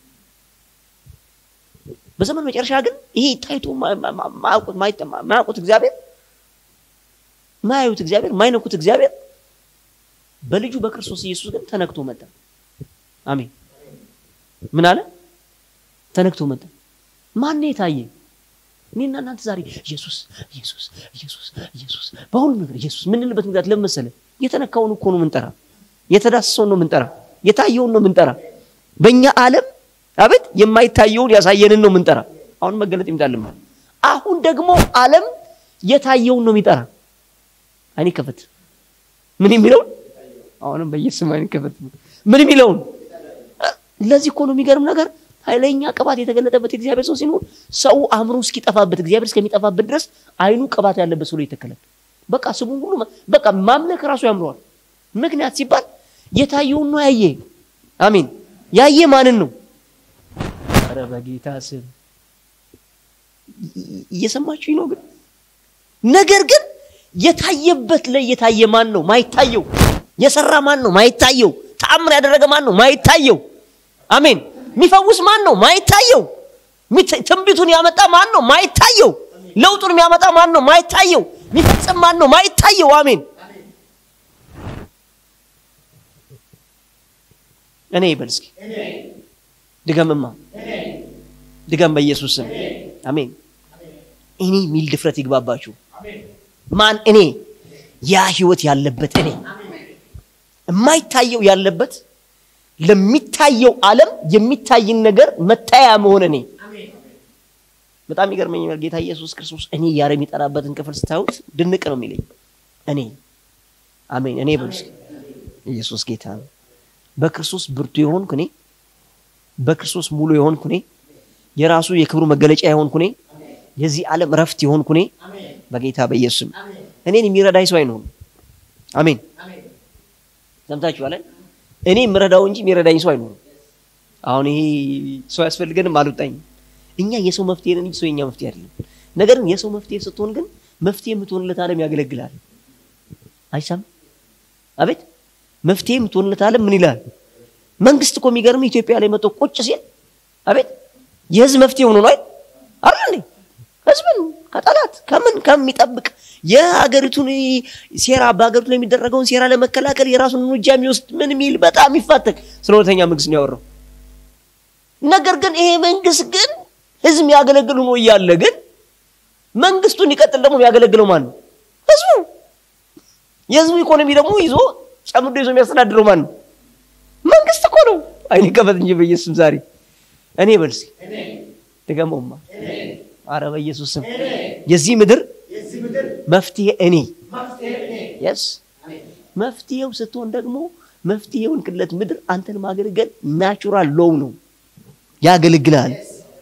በዘመን መጨረሻ ግን ይሄ ታይቶ ማያውቁት እግዚአብሔር ማያዩት እግዚአብሔር ማይነኩት እግዚአብሔር በልጁ በክርስቶስ ኢየሱስ ግን ተነክቶ መጣ። አሜን። ምን አለ? ተነክቶ መጣ። ማን የታየ? እኔና እናንተ ዛሬ ኢየሱስ ኢየሱስ ኢየሱስ ኢየሱስ በሁሉ ነገር ኢየሱስ ምንልበት ምክንያት ለምን መሰለህ? የተነካውን እኮ ነው ምንጠራ፣ የተዳሰሰውን ነው ምንጠራ፣ የታየውን ነው ምንጠራ። በእኛ ዓለም አቤት የማይታየውን ያሳየንን ነው ምንጠራ። አሁን መገለጥ ይምጣልም። አሁን ደግሞ ዓለም የታየውን ነው የሚጠራ። አይኔ ከፈት ምን የሚለውን አሁንም በኢየሱስ አይኔ ከፈት ምን የሚለውን ለዚህ እኮ ነው የሚገርም ነገር ኃይለኛ ቅባት የተገለጠበት የእግዚአብሔር ሰው ሲኖር ሰው አእምሮ እስኪጠፋበት እግዚአብሔር እስከሚጠፋበት ድረስ አይኑ ቅባት ያለበት ሰው ይተከላል። በቃ ስሙ ሁሉ በቃ ማምለክ ራሱ ያምረዋል። ምክንያት ሲባል የታየውን ነው ያየ። አሜን። ያየ ማንን ነው? ኧረ በጌታ ስም እየሰማችሁ ነው። ግን ነገር ግን የታየበት ላይ የታየ ማን ነው? ማይታየው። የሰራ ማን ነው? ማይታየው። ተአምር ያደረገ ማን ነው? ማይታየው። አሜን። የሚፈውስ ማን ነው? ማይታየው። ትንቢቱን ያመጣ ማን ነው? ማይታየው። ለውጡን የሚያመጣ ማን ነው? ማይታየው። የሚፈጽም ማን ነው? ማይታየው። አሜን። እኔ ይበል እስኪ ድገምማ፣ ድገም በኢየሱስ ስም አሜን። እኔ የሚል ድፍረት ይግባባችሁ። ማን እኔ? ያ ህይወት ያለበት እኔ የማይታየው ያለበት ለሚታየው ዓለም የሚታይን ነገር መታያ መሆን እኔ በጣም ይገርመኛል። ጌታ ኢየሱስ ክርስቶስ እኔ እያለ የሚጠራበትን ክፍል ስታዩት ድንቅ ነው የሚለኝ። እኔ አሜን። እኔ ብሉስ ኢየሱስ ጌታ ነው። በክርስቶስ ብርቱ የሆንኩ እኔ፣ በክርስቶስ ሙሉ የሆንኩ እኔ፣ የራሱ የክብሩ መገለጫ የሆንኩ እኔ፣ የዚህ ዓለም እረፍት የሆንኩ እኔ በጌታ በኢየሱስም እኔን የሚረዳኝ ሰው አይኖርም። አሜን። ሰምታችኋል። እኔ የምረዳው እንጂ የሚረዳኝ ሰው አይኖርም። አሁን ይሄ ሰው ያስፈልገንም አልወጣኝም። እኛ የሰው መፍትሄ ነን እንጂ ሰው የኛ መፍትሄ አይደለም። ነገር ግን የሰው መፍትሄ ስትሆን ግን መፍትሄ የምትሆንለት ዓለም ያገለግላል። አይሳም? አቤት መፍትሄ የምትሆንለት ዓለም ምን ይላል? መንግስት እኮ የሚገርም ኢትዮጵያ ላይ መጥቶ ቁጭ ሲል አቤት የህዝብ መፍትሄ ሆኖ ነው አይደል? አይደል? ህዝብን ከጠላት ከምን ከሚጠብቅ የሀገሪቱን ሴራ በሀገሪቱ ላይ የሚደረገውን ሴራ ለመከላከል የራሱን እርምጃ የሚወስድ ምን የሚል በጣም የሚፋተግ ስለ እውነተኛ መንግስት ነው ያወራው። ነገር ግን ይሄ መንግስት ግን ህዝብ የሚያገለግል ሆኖ እያለ ግን መንግስቱን ይቀጥል ደግሞ የሚያገለግለው ማን ነው? ህዝቡ። የህዝቡ ኢኮኖሚ ደግሞ ይዞ ጨምዶ ይዞ የሚያስተዳድረው ማን ነው? መንግስት እኮ ነው። አይኔ ከፈት እንጂ በኢየሱስም ዛሬ እኔ በልሲ ድገመውማ። አረ በኢየሱስ ስም የዚህ ምድር መፍትሄ እኔ የስ መፍትሄው ስትሆን ደግሞ መፍትሄውን ክለት ምድር አንተን ማገልገል ናቹራል ሎው ነው፣ ያገለግላል።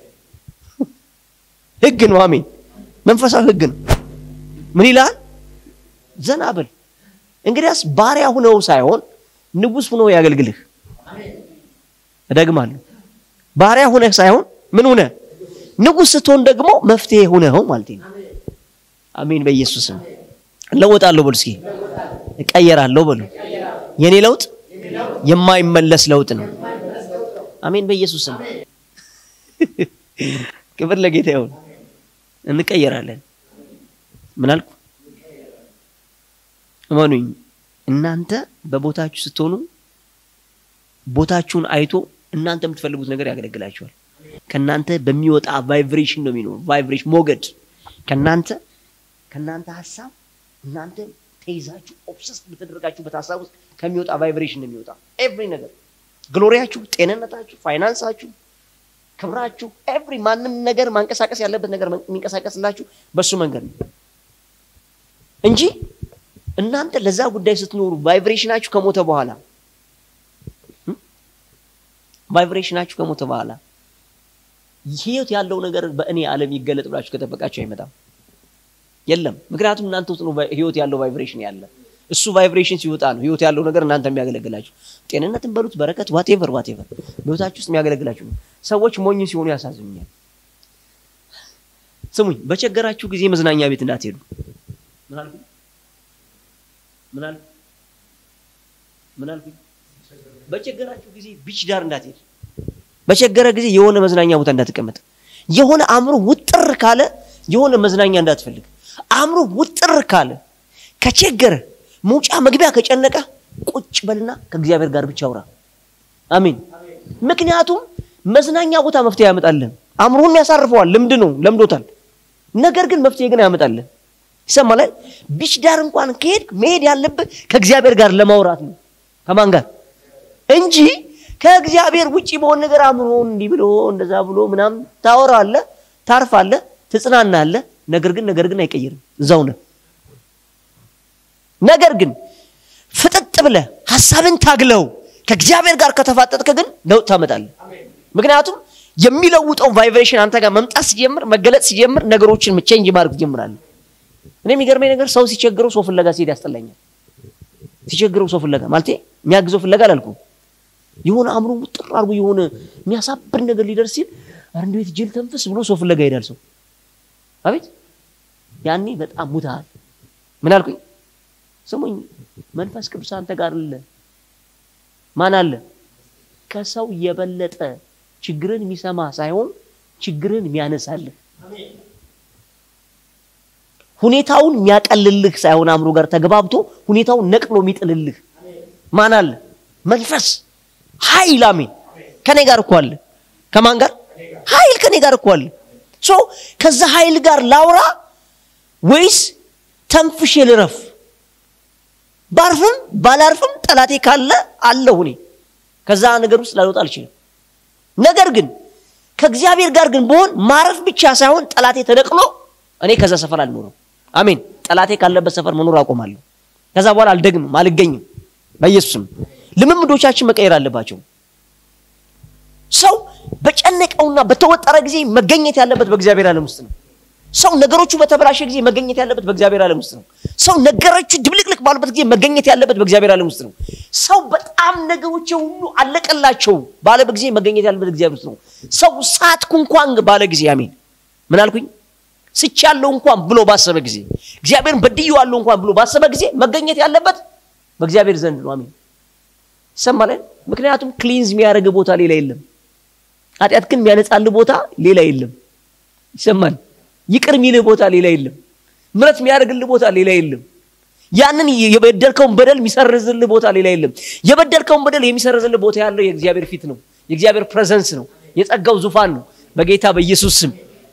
ህግ ነው። አሜን። መንፈሳዊ ህግ ነው። ምን ይላል? ዘና በል እንግዲያስ ባሪያ ሁነው ሳይሆን ንጉስ ሁነው ያገልግልህ። እደግማለሁ፣ ባሪያ ሁነህ ሳይሆን ምን ሁነ ንጉስ ስትሆን ደግሞ መፍትሄ ሁነኸው ማለት ነው። አሜን። በኢየሱስም እለወጣለሁ በሉ እስኪ፣ እቀየራለሁ በሉ። የኔ ለውጥ የማይመለስ ለውጥ ነው። አሜን። በኢየሱስም ክብር ለጌታ ይሁን። እንቀየራለን። ምን አልኩ? እመኑኝ፣ እናንተ በቦታችሁ ስትሆኑ ቦታችሁን አይቶ እናንተ የምትፈልጉት ነገር ያገለግላችኋል። ከእናንተ በሚወጣ ቫይብሬሽን ነው የሚኖር ቫይብሬሽን ሞገድ ከእናንተ ከእናንተ ሀሳብ እናንተ ተይዛችሁ ኦብሰስ በተደረጋችሁበት ሀሳብ ውስጥ ከሚወጣ ቫይብሬሽን ነው የሚወጣ ኤቭሪ ነገር ግሎሪያችሁ፣ ጤንነታችሁ፣ ፋይናንሳችሁ፣ ክብራችሁ ኤቭሪ ማንም ነገር ማንቀሳቀስ ያለበት ነገር የሚንቀሳቀስላችሁ በሱ መንገድ ነው እንጂ እናንተ ለዛ ጉዳይ ስትኖሩ ቫይብሬሽናችሁ ከሞተ በኋላ ቫይብሬሽናችሁ ከሞተ በኋላ ህይወት ያለው ነገር በእኔ ዓለም ይገለጥ ብላችሁ ከጠበቃችሁ አይመጣም። የለም። ምክንያቱም እናንተ ውስጥ ነው ህይወት ያለው ቫይብሬሽን ያለ። እሱ ቫይብሬሽን ሲወጣ ነው ህይወት ያለው ነገር እናንተ የሚያገለግላችሁ። ጤንነትን በሉት በረከት፣ ዋቴቨር ዋቴቨር በህይወታችሁ ውስጥ የሚያገለግላችሁ ነው። ሰዎች ሞኝ ሲሆኑ ያሳዝኑኛል። ስሙኝ፣ በቸገራችሁ ጊዜ መዝናኛ ቤት እንዳትሄዱ። ምን አልኩኝ? ምን አልኩኝ? ምን አልኩኝ? በቸገራችሁ ጊዜ ቢች ዳር እንዳትሄድ። በቸገረ ጊዜ የሆነ መዝናኛ ቦታ እንዳትቀመጥ። የሆነ አእምሮ ውጥር ካለ የሆነ መዝናኛ እንዳትፈልግ። አእምሮ ውጥር ካለ ከቸገረ መውጫ መግቢያ ከጨነቀ ቁጭ በልና ከእግዚአብሔር ጋር ብቻ አውራ። አሜን። ምክንያቱም መዝናኛ ቦታ መፍትሄ ያመጣልን፣ አእምሮን ያሳርፈዋል። ልምድ ነው፣ ለምዶታል። ነገር ግን መፍትሄ ግን ያመጣልን። ይሰማል። ቢች ዳር እንኳን ከሄድ መሄድ ያለብህ ከእግዚአብሔር ጋር ለማውራት ነው። ከማን ጋር እንጂ ከእግዚአብሔር ውጪ በሆነ ነገር አእምሮን እንዲህ ብሎ እንደዛ ብሎ ምናምን ታወራለህ፣ ታርፋለህ፣ ትጽናናለህ። ነገር ግን ነገር ግን አይቀይርም፣ እዛው ነህ። ነገር ግን ፍጥጥ ብለህ ሀሳብን ታግለው ከእግዚአብሔር ጋር ከተፋጠጥከ ግን ለውጥ ታመጣለህ። ምክንያቱም የሚለውጠው ቫይብሬሽን አንተ ጋር መምጣት ሲጀምር መገለጥ ሲጀምር ነገሮችን ቼንጅ ማድረግ ትጀምራለህ። እኔ የሚገርመኝ ነገር ሰው ሲቸግረው ሰው ፍለጋ ሲሄድ ያስጠላኛል። ሲቸግረው ሰው ፍለጋ ማለት የሚያግዘው ፍለጋ አላልኩም። የሆነ አእምሮ ውጥር አድርጎ የሆነ የሚያሳብር ነገር ሊደርስ ሲል ኧረ እንዴት ጅል ተንፍስ ብሎ ሰው ፍለጋ ይሄዳል ሰው። አቤት ያኔ በጣም ሙታል። ምን አልኩኝ? ስሙኝ፣ መንፈስ ቅዱስ አንተ ጋር አለ። ማን አለ? ከሰው የበለጠ ችግርን የሚሰማ ሳይሆን ችግርን የሚያነሳልህ ሁኔታውን የሚያቀልልህ ሳይሆን አእምሮ ጋር ተግባብቶ ሁኔታውን ነቅሎ የሚጥልልህ ማን አለ? መንፈስ ኃይል። አሜን። ከኔ ጋር እኮ አለ። ከማን ጋር? ኃይል ከኔ ጋር እኮ አለ። ሶ ከዛ ኃይል ጋር ላውራ ወይስ ተንፍሼ ልረፍ? ባርፍም ባላርፍም ጠላቴ ካለ አለሁ እኔ ከዛ ነገር ውስጥ ላልወጣ አልችልም። ነገር ግን ከእግዚአብሔር ጋር ግን በሆን ማረፍ ብቻ ሳይሆን ጠላቴ ተነቅሎ እኔ ከዛ ሰፈር አልኖርም። አሜን። ጠላቴ ካለበት ሰፈር መኖር አቆማለሁ። ከዛ በኋላ አልደግምም፣ አልገኝም። በኢየሱስም ልምምዶቻችን መቀየር አለባቸው። ሰው በጨነቀውና በተወጠረ ጊዜ መገኘት ያለበት በእግዚአብሔር ዓለም ውስጥ ነው። ሰው ነገሮቹ በተበላሸ ጊዜ መገኘት ያለበት በእግዚአብሔር ዓለም ውስጥ ነው። ሰው ነገሮቹ ድብልቅልቅ ባሉበት ጊዜ መገኘት ያለበት በእግዚአብሔር ዓለም ውስጥ ነው። ሰው በጣም ነገሮች ሁሉ አለቀላቸው ባለ ጊዜ መገኘት ያለበት እግዚአብሔር ውስጥ ነው። ሰው ሳትኩ እንኳን ባለ ጊዜ አሜን። ምን አልኩኝ? ስቻለሁ እንኳን ብሎ ባሰበ ጊዜ እግዚአብሔርን በድዬዋለሁ እንኳን ብሎ ባሰበ ጊዜ መገኘት ያለበት በእግዚአብሔር ዘንድ ነው። አሜን። ይሰማለን። ምክንያቱም ክሊንዝ የሚያደርግ ቦታ ሌላ የለም። ኃጢአት ግን የሚያነጻልህ ቦታ ሌላ የለም። ይሰማል። ይቅር የሚልህ ቦታ ሌላ የለም። ምረት የሚያደርግልህ ቦታ ሌላ የለም። ያንን የበደልከውን በደል የሚሰርዝልህ ቦታ ሌላ የለም። የበደልከውን በደል የሚሰርዝልህ ቦታ ያለው የእግዚአብሔር ፊት ነው። የእግዚአብሔር ፕሬዘንስ ነው። የጸጋው ዙፋን ነው። በጌታ በኢየሱስ ስም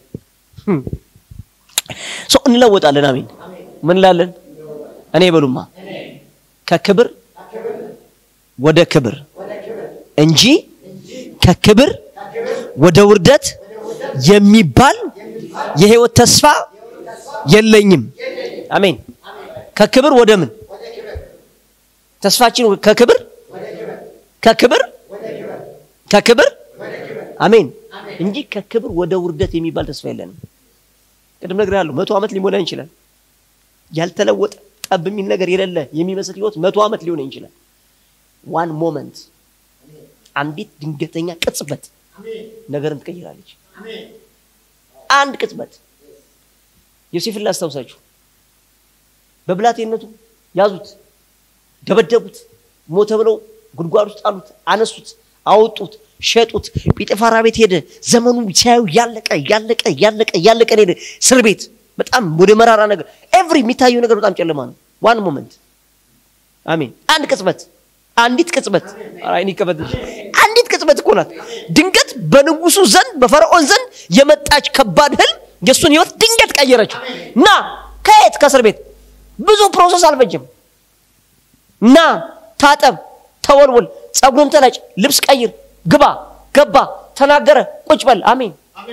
ሰው እንለወጣለን። አሜን። ምን ላለን እኔ በሉማ ከክብር ወደ ክብር እንጂ ከክብር ወደ ውርደት የሚባል የህይወት ተስፋ የለኝም። አሜን። ከክብር ወደ ምን ተስፋችን ከክብር ከክብር ከክብር አሜን እንጂ ከክብር ወደ ውርደት የሚባል ተስፋ የለንም። ቅድም ነግሬሃለሁ። መቶ ዓመት ሊሞላን ይችላል። ያልተለወጠ ጠብ የሚል ነገር የሌለ የሚመስል ህይወት መቶ ዓመት ሊሆን ይችላል። ዋን ሞመንት አንዲት ድንገተኛ ቅጽበት ነገርን ትቀይራለች። አንድ ቅጽበት ዮሴፍን ላስታውሳችሁ። በብላቴነቱ ያዙት፣ ደበደቡት፣ ሞተ ብለው ጉድጓድ ውስጥ ጣሉት፣ አነሱት፣ አወጡት፣ ሸጡት። ጲጥፋራ ቤት ሄደ። ዘመኑ ሲያዩ ያለቀ ያለቀ ያለቀ ያለቀ ሄደ። እስር ቤት በጣም ወደ መራራ ነገር ኤቭሪ የሚታየው ነገር በጣም ጨለማ ነው። ዋን ሞመንት አሜን። አንድ ቅጽበት አንዲት ቅጽበት አይን ይከፈትልሽ። አንዲት ቅጽበት እኮ ናት። ድንገት በንጉሱ ዘንድ በፈርዖን ዘንድ የመጣች ከባድ ህልም የእሱን ህይወት ድንገት ቀየረችው። ና ከየት ከእስር ቤት ብዙ ፕሮሰስ አልፈጅም። ና ታጠብ፣ ተወልወል፣ ጸጉርን ተላጭ፣ ልብስ ቀይር፣ ግባ፣ ገባ፣ ተናገረ፣ ቁጭ በል። አሜን።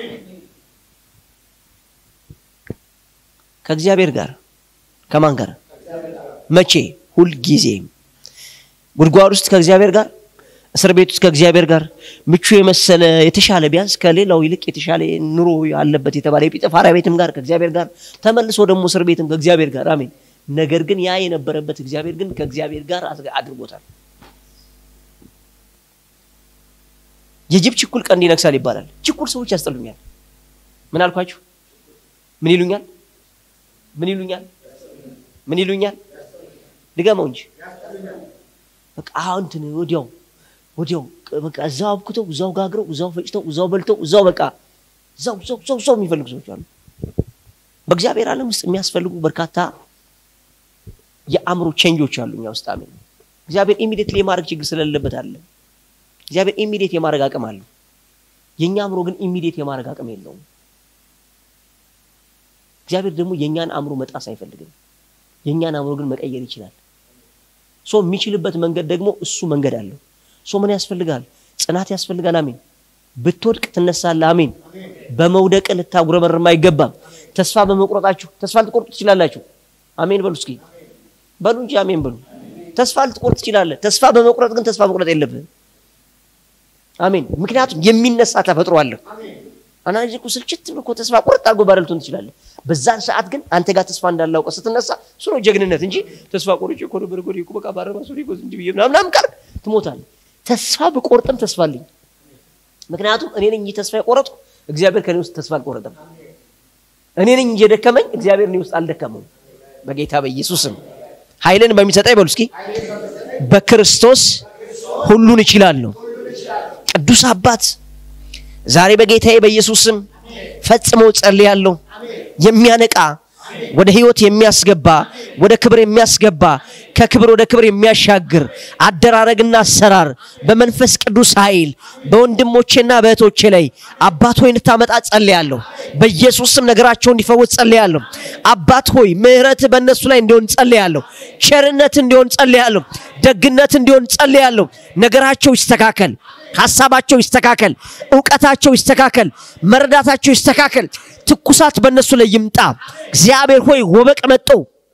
ከእግዚአብሔር ጋር ከማን ጋር? መቼ? ሁልጊዜም ጉድጓድ ውስጥ ከእግዚአብሔር ጋር፣ እስር ቤት ውስጥ ከእግዚአብሔር ጋር ምቹ የመሰለ የተሻለ ቢያንስ ከሌላው ይልቅ የተሻለ ኑሮ ያለበት የተባለ የጲጥፋራ ቤትም ጋር ከእግዚአብሔር ጋር ተመልሶ ደግሞ እስር ቤትም ከእግዚአብሔር ጋር አሜን። ነገር ግን ያ የነበረበት እግዚአብሔር ግን ከእግዚአብሔር ጋር አድርጎታል። የጅብ ችኩል ቀንድ ይነክሳል ይባላል። ችኩል ሰዎች ያስጠሉኛል። ምን አልኳችሁ? ምን ይሉኛል? ምን ይሉኛል? ምን ይሉኛል? ድገመው እንጂ በቃ አሁን እንትን ወዲያው ወዲያው በቃ እዛው አብክተው እዛው ጋግረው እዛው ፈጭተው እዛው በልተው እዛው በቃ እዛው እዛው እዛው እዛው የሚፈልጉ ሰዎች አሉ። በእግዚአብሔር ዓለም ውስጥ የሚያስፈልጉ በርካታ የአእምሮ ቼንጆች አሉ እኛ ውስጥ። አሜን። እግዚአብሔር ኢሚዲየትሊ የማድረግ ችግር ስለሌለበት አለ። እግዚአብሔር ኢሚዲየት የማድረግ አቅም አለው። የእኛ አእምሮ ግን ኢሚዲየት የማድረግ አቅም የለውም። እግዚአብሔር ደግሞ የእኛን አእምሮ መጣስ አይፈልግም። የእኛን አእምሮ ግን መቀየር ይችላል። ሶ የሚችልበት መንገድ ደግሞ እሱ መንገድ አለው። ሶ ምን ያስፈልጋል? ጽናት ያስፈልጋል። አሜን። ብትወድቅ ትነሳለህ። አሜን። በመውደቅ ልታጉረመርም አይገባም። ተስፋ በመቁረጣችሁ ተስፋ ልትቆርጡ ትችላላችሁ። አሜን በሉ እስኪ በሉ እንጂ አሜን በሉ። ተስፋ ልትቆርጥ ትችላለህ። ተስፋ በመቁረጥ ግን ተስፋ መቁረጥ የለብህም። አሜን። ምክንያቱም የሚነሳ ተፈጥሮ አለ። አንዳንድ ጊዜ እኮ ስልችት ብሎ እኮ ተስፋ ቁርጥ አድርጎ ባዶ ልትሆን ትችላለህ። በዛን ሰዓት ግን አንተ ጋር ተስፋ እንዳላውቀ ስትነሳ እሱ ነው ጀግንነት እንጂ ተስፋ ቆርጬ እኮ ነበር እኮ እኮ በቃ ባረባ ሱሪ እኮ እንዲህ ብዬ ምናምን ምናምን ካልክ ትሞታለህ። ተስፋ ብቆርጥም ተስፋ አለኝ። ምክንያቱም እኔ ነኝ እንጂ ተስፋ የቆረጥኩ እግዚአብሔር ከኔ ውስጥ ተስፋ አልቆረጠም። እኔ ነኝ እንጂ የደከመኝ እግዚአብሔር እኔ ውስጥ አልደከመም። በጌታ በኢየሱስም ኃይልን በሚሰጠኝ በሉ እስኪ በክርስቶስ ሁሉን እችላለሁ። ቅዱስ አባት ዛሬ በጌታዬ በኢየሱስም ፈጽሞ ጸልያለሁ። የሚያነቃ ወደ ህይወት የሚያስገባ ወደ ክብር የሚያስገባ ከክብር ወደ ክብር የሚያሻግር አደራረግና አሰራር በመንፈስ ቅዱስ ኃይል በወንድሞቼና በእህቶቼ ላይ አባት ሆይ እንድታመጣ ጸልያለሁ። በኢየሱስ ስም ነገራቸው እንዲፈወስ ጸልያለሁ። አባት ሆይ ምሕረት በእነሱ ላይ እንዲሆን ጸልያለሁ። ቸርነት እንዲሆን ጸልያለሁ። ደግነት እንዲሆን ጸልያለሁ። ነገራቸው ይስተካከል። ሐሳባቸው ይስተካከል። እውቀታቸው ይስተካከል። መረዳታቸው ይስተካከል። ትኩሳት በእነሱ ላይ ይምጣ። እግዚአብሔር ሆይ ወበቅ መጦ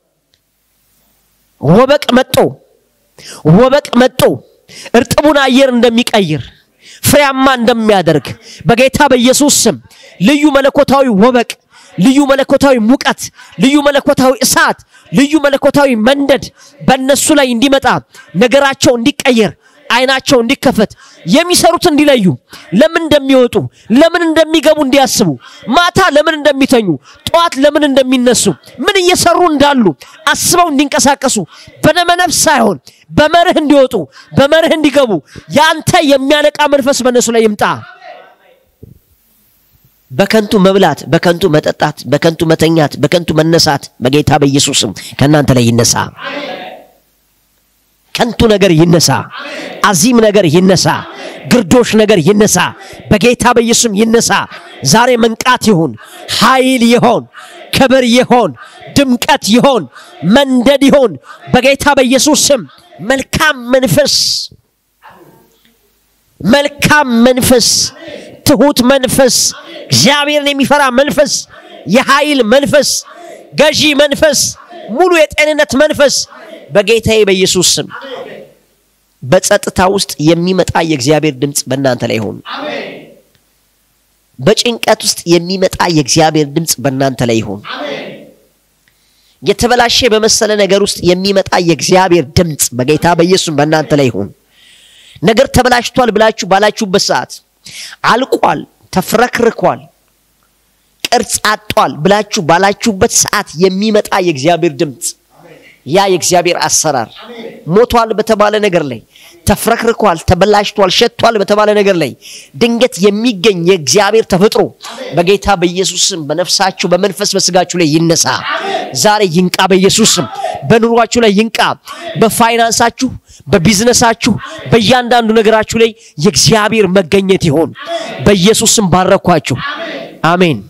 ወበቅ መጦ ወበቅ መጦ እርጥቡን አየር እንደሚቀይር ፍሬያማ እንደሚያደርግ በጌታ በኢየሱስ ስም ልዩ መለኮታዊ ወበቅ፣ ልዩ መለኮታዊ ሙቀት፣ ልዩ መለኮታዊ እሳት፣ ልዩ መለኮታዊ መንደድ በእነሱ ላይ እንዲመጣ ነገራቸው እንዲቀየር አይናቸው እንዲከፈት የሚሰሩት እንዲለዩ ለምን እንደሚወጡ ለምን እንደሚገቡ እንዲያስቡ ማታ ለምን እንደሚተኙ ጠዋት ለምን እንደሚነሱ ምን እየሰሩ እንዳሉ አስበው እንዲንቀሳቀሱ በደመነፍስ ሳይሆን በመርህ እንዲወጡ በመርህ እንዲገቡ ያንተ የሚያነቃ መንፈስ በእነሱ ላይ ይምጣ። በከንቱ መብላት፣ በከንቱ መጠጣት፣ በከንቱ መተኛት፣ በከንቱ መነሳት በጌታ በኢየሱስም ከእናንተ ላይ ይነሳ። ከንቱ ነገር ይነሳ። አዚም ነገር ይነሳ። ግርዶሽ ነገር ይነሳ። በጌታ በኢየሱስም ይነሳ። ዛሬ መንቃት ይሁን፣ ኃይል ይሆን፣ ክብር ይሆን፣ ድምቀት ይሆን፣ መንደድ ይሆን። በጌታ በኢየሱስ ስም መልካም መንፈስ መልካም መንፈስ፣ ትሁት መንፈስ፣ እግዚአብሔርን የሚፈራ መንፈስ፣ የኃይል መንፈስ፣ ገዢ መንፈስ፣ ሙሉ የጤንነት መንፈስ በጌታዬ በኢየሱስ ስም በጸጥታ ውስጥ የሚመጣ የእግዚአብሔር ድምፅ በእናንተ ላይ ይሁን። በጭንቀት ውስጥ የሚመጣ የእግዚአብሔር ድምፅ በእናንተ ላይ ይሁን። የተበላሸ በመሰለ ነገር ውስጥ የሚመጣ የእግዚአብሔር ድምፅ በጌታ በኢየሱስ በእናንተ ላይ ይሁን። ነገር ተበላሽቷል ብላችሁ ባላችሁበት ሰዓት አልቋል፣ ተፍረክርኳል፣ ቅርጽ አጧል ብላችሁ ባላችሁበት ሰዓት የሚመጣ የእግዚአብሔር ድምፅ ያ የእግዚአብሔር አሰራር ሞቷል በተባለ ነገር ላይ ተፍረክርኳል፣ ተበላሽቷል፣ ሸቷል በተባለ ነገር ላይ ድንገት የሚገኝ የእግዚአብሔር ተፈጥሮ በጌታ በኢየሱስም በነፍሳችሁ በመንፈስ በስጋችሁ ላይ ይነሳ። ዛሬ ይንቃ፣ በኢየሱስም በኑሯችሁ ላይ ይንቃ። በፋይናንሳችሁ፣ በቢዝነሳችሁ፣ በእያንዳንዱ ነገራችሁ ላይ የእግዚአብሔር መገኘት ይሆን። በኢየሱስም ባረኳችሁ። አሜን።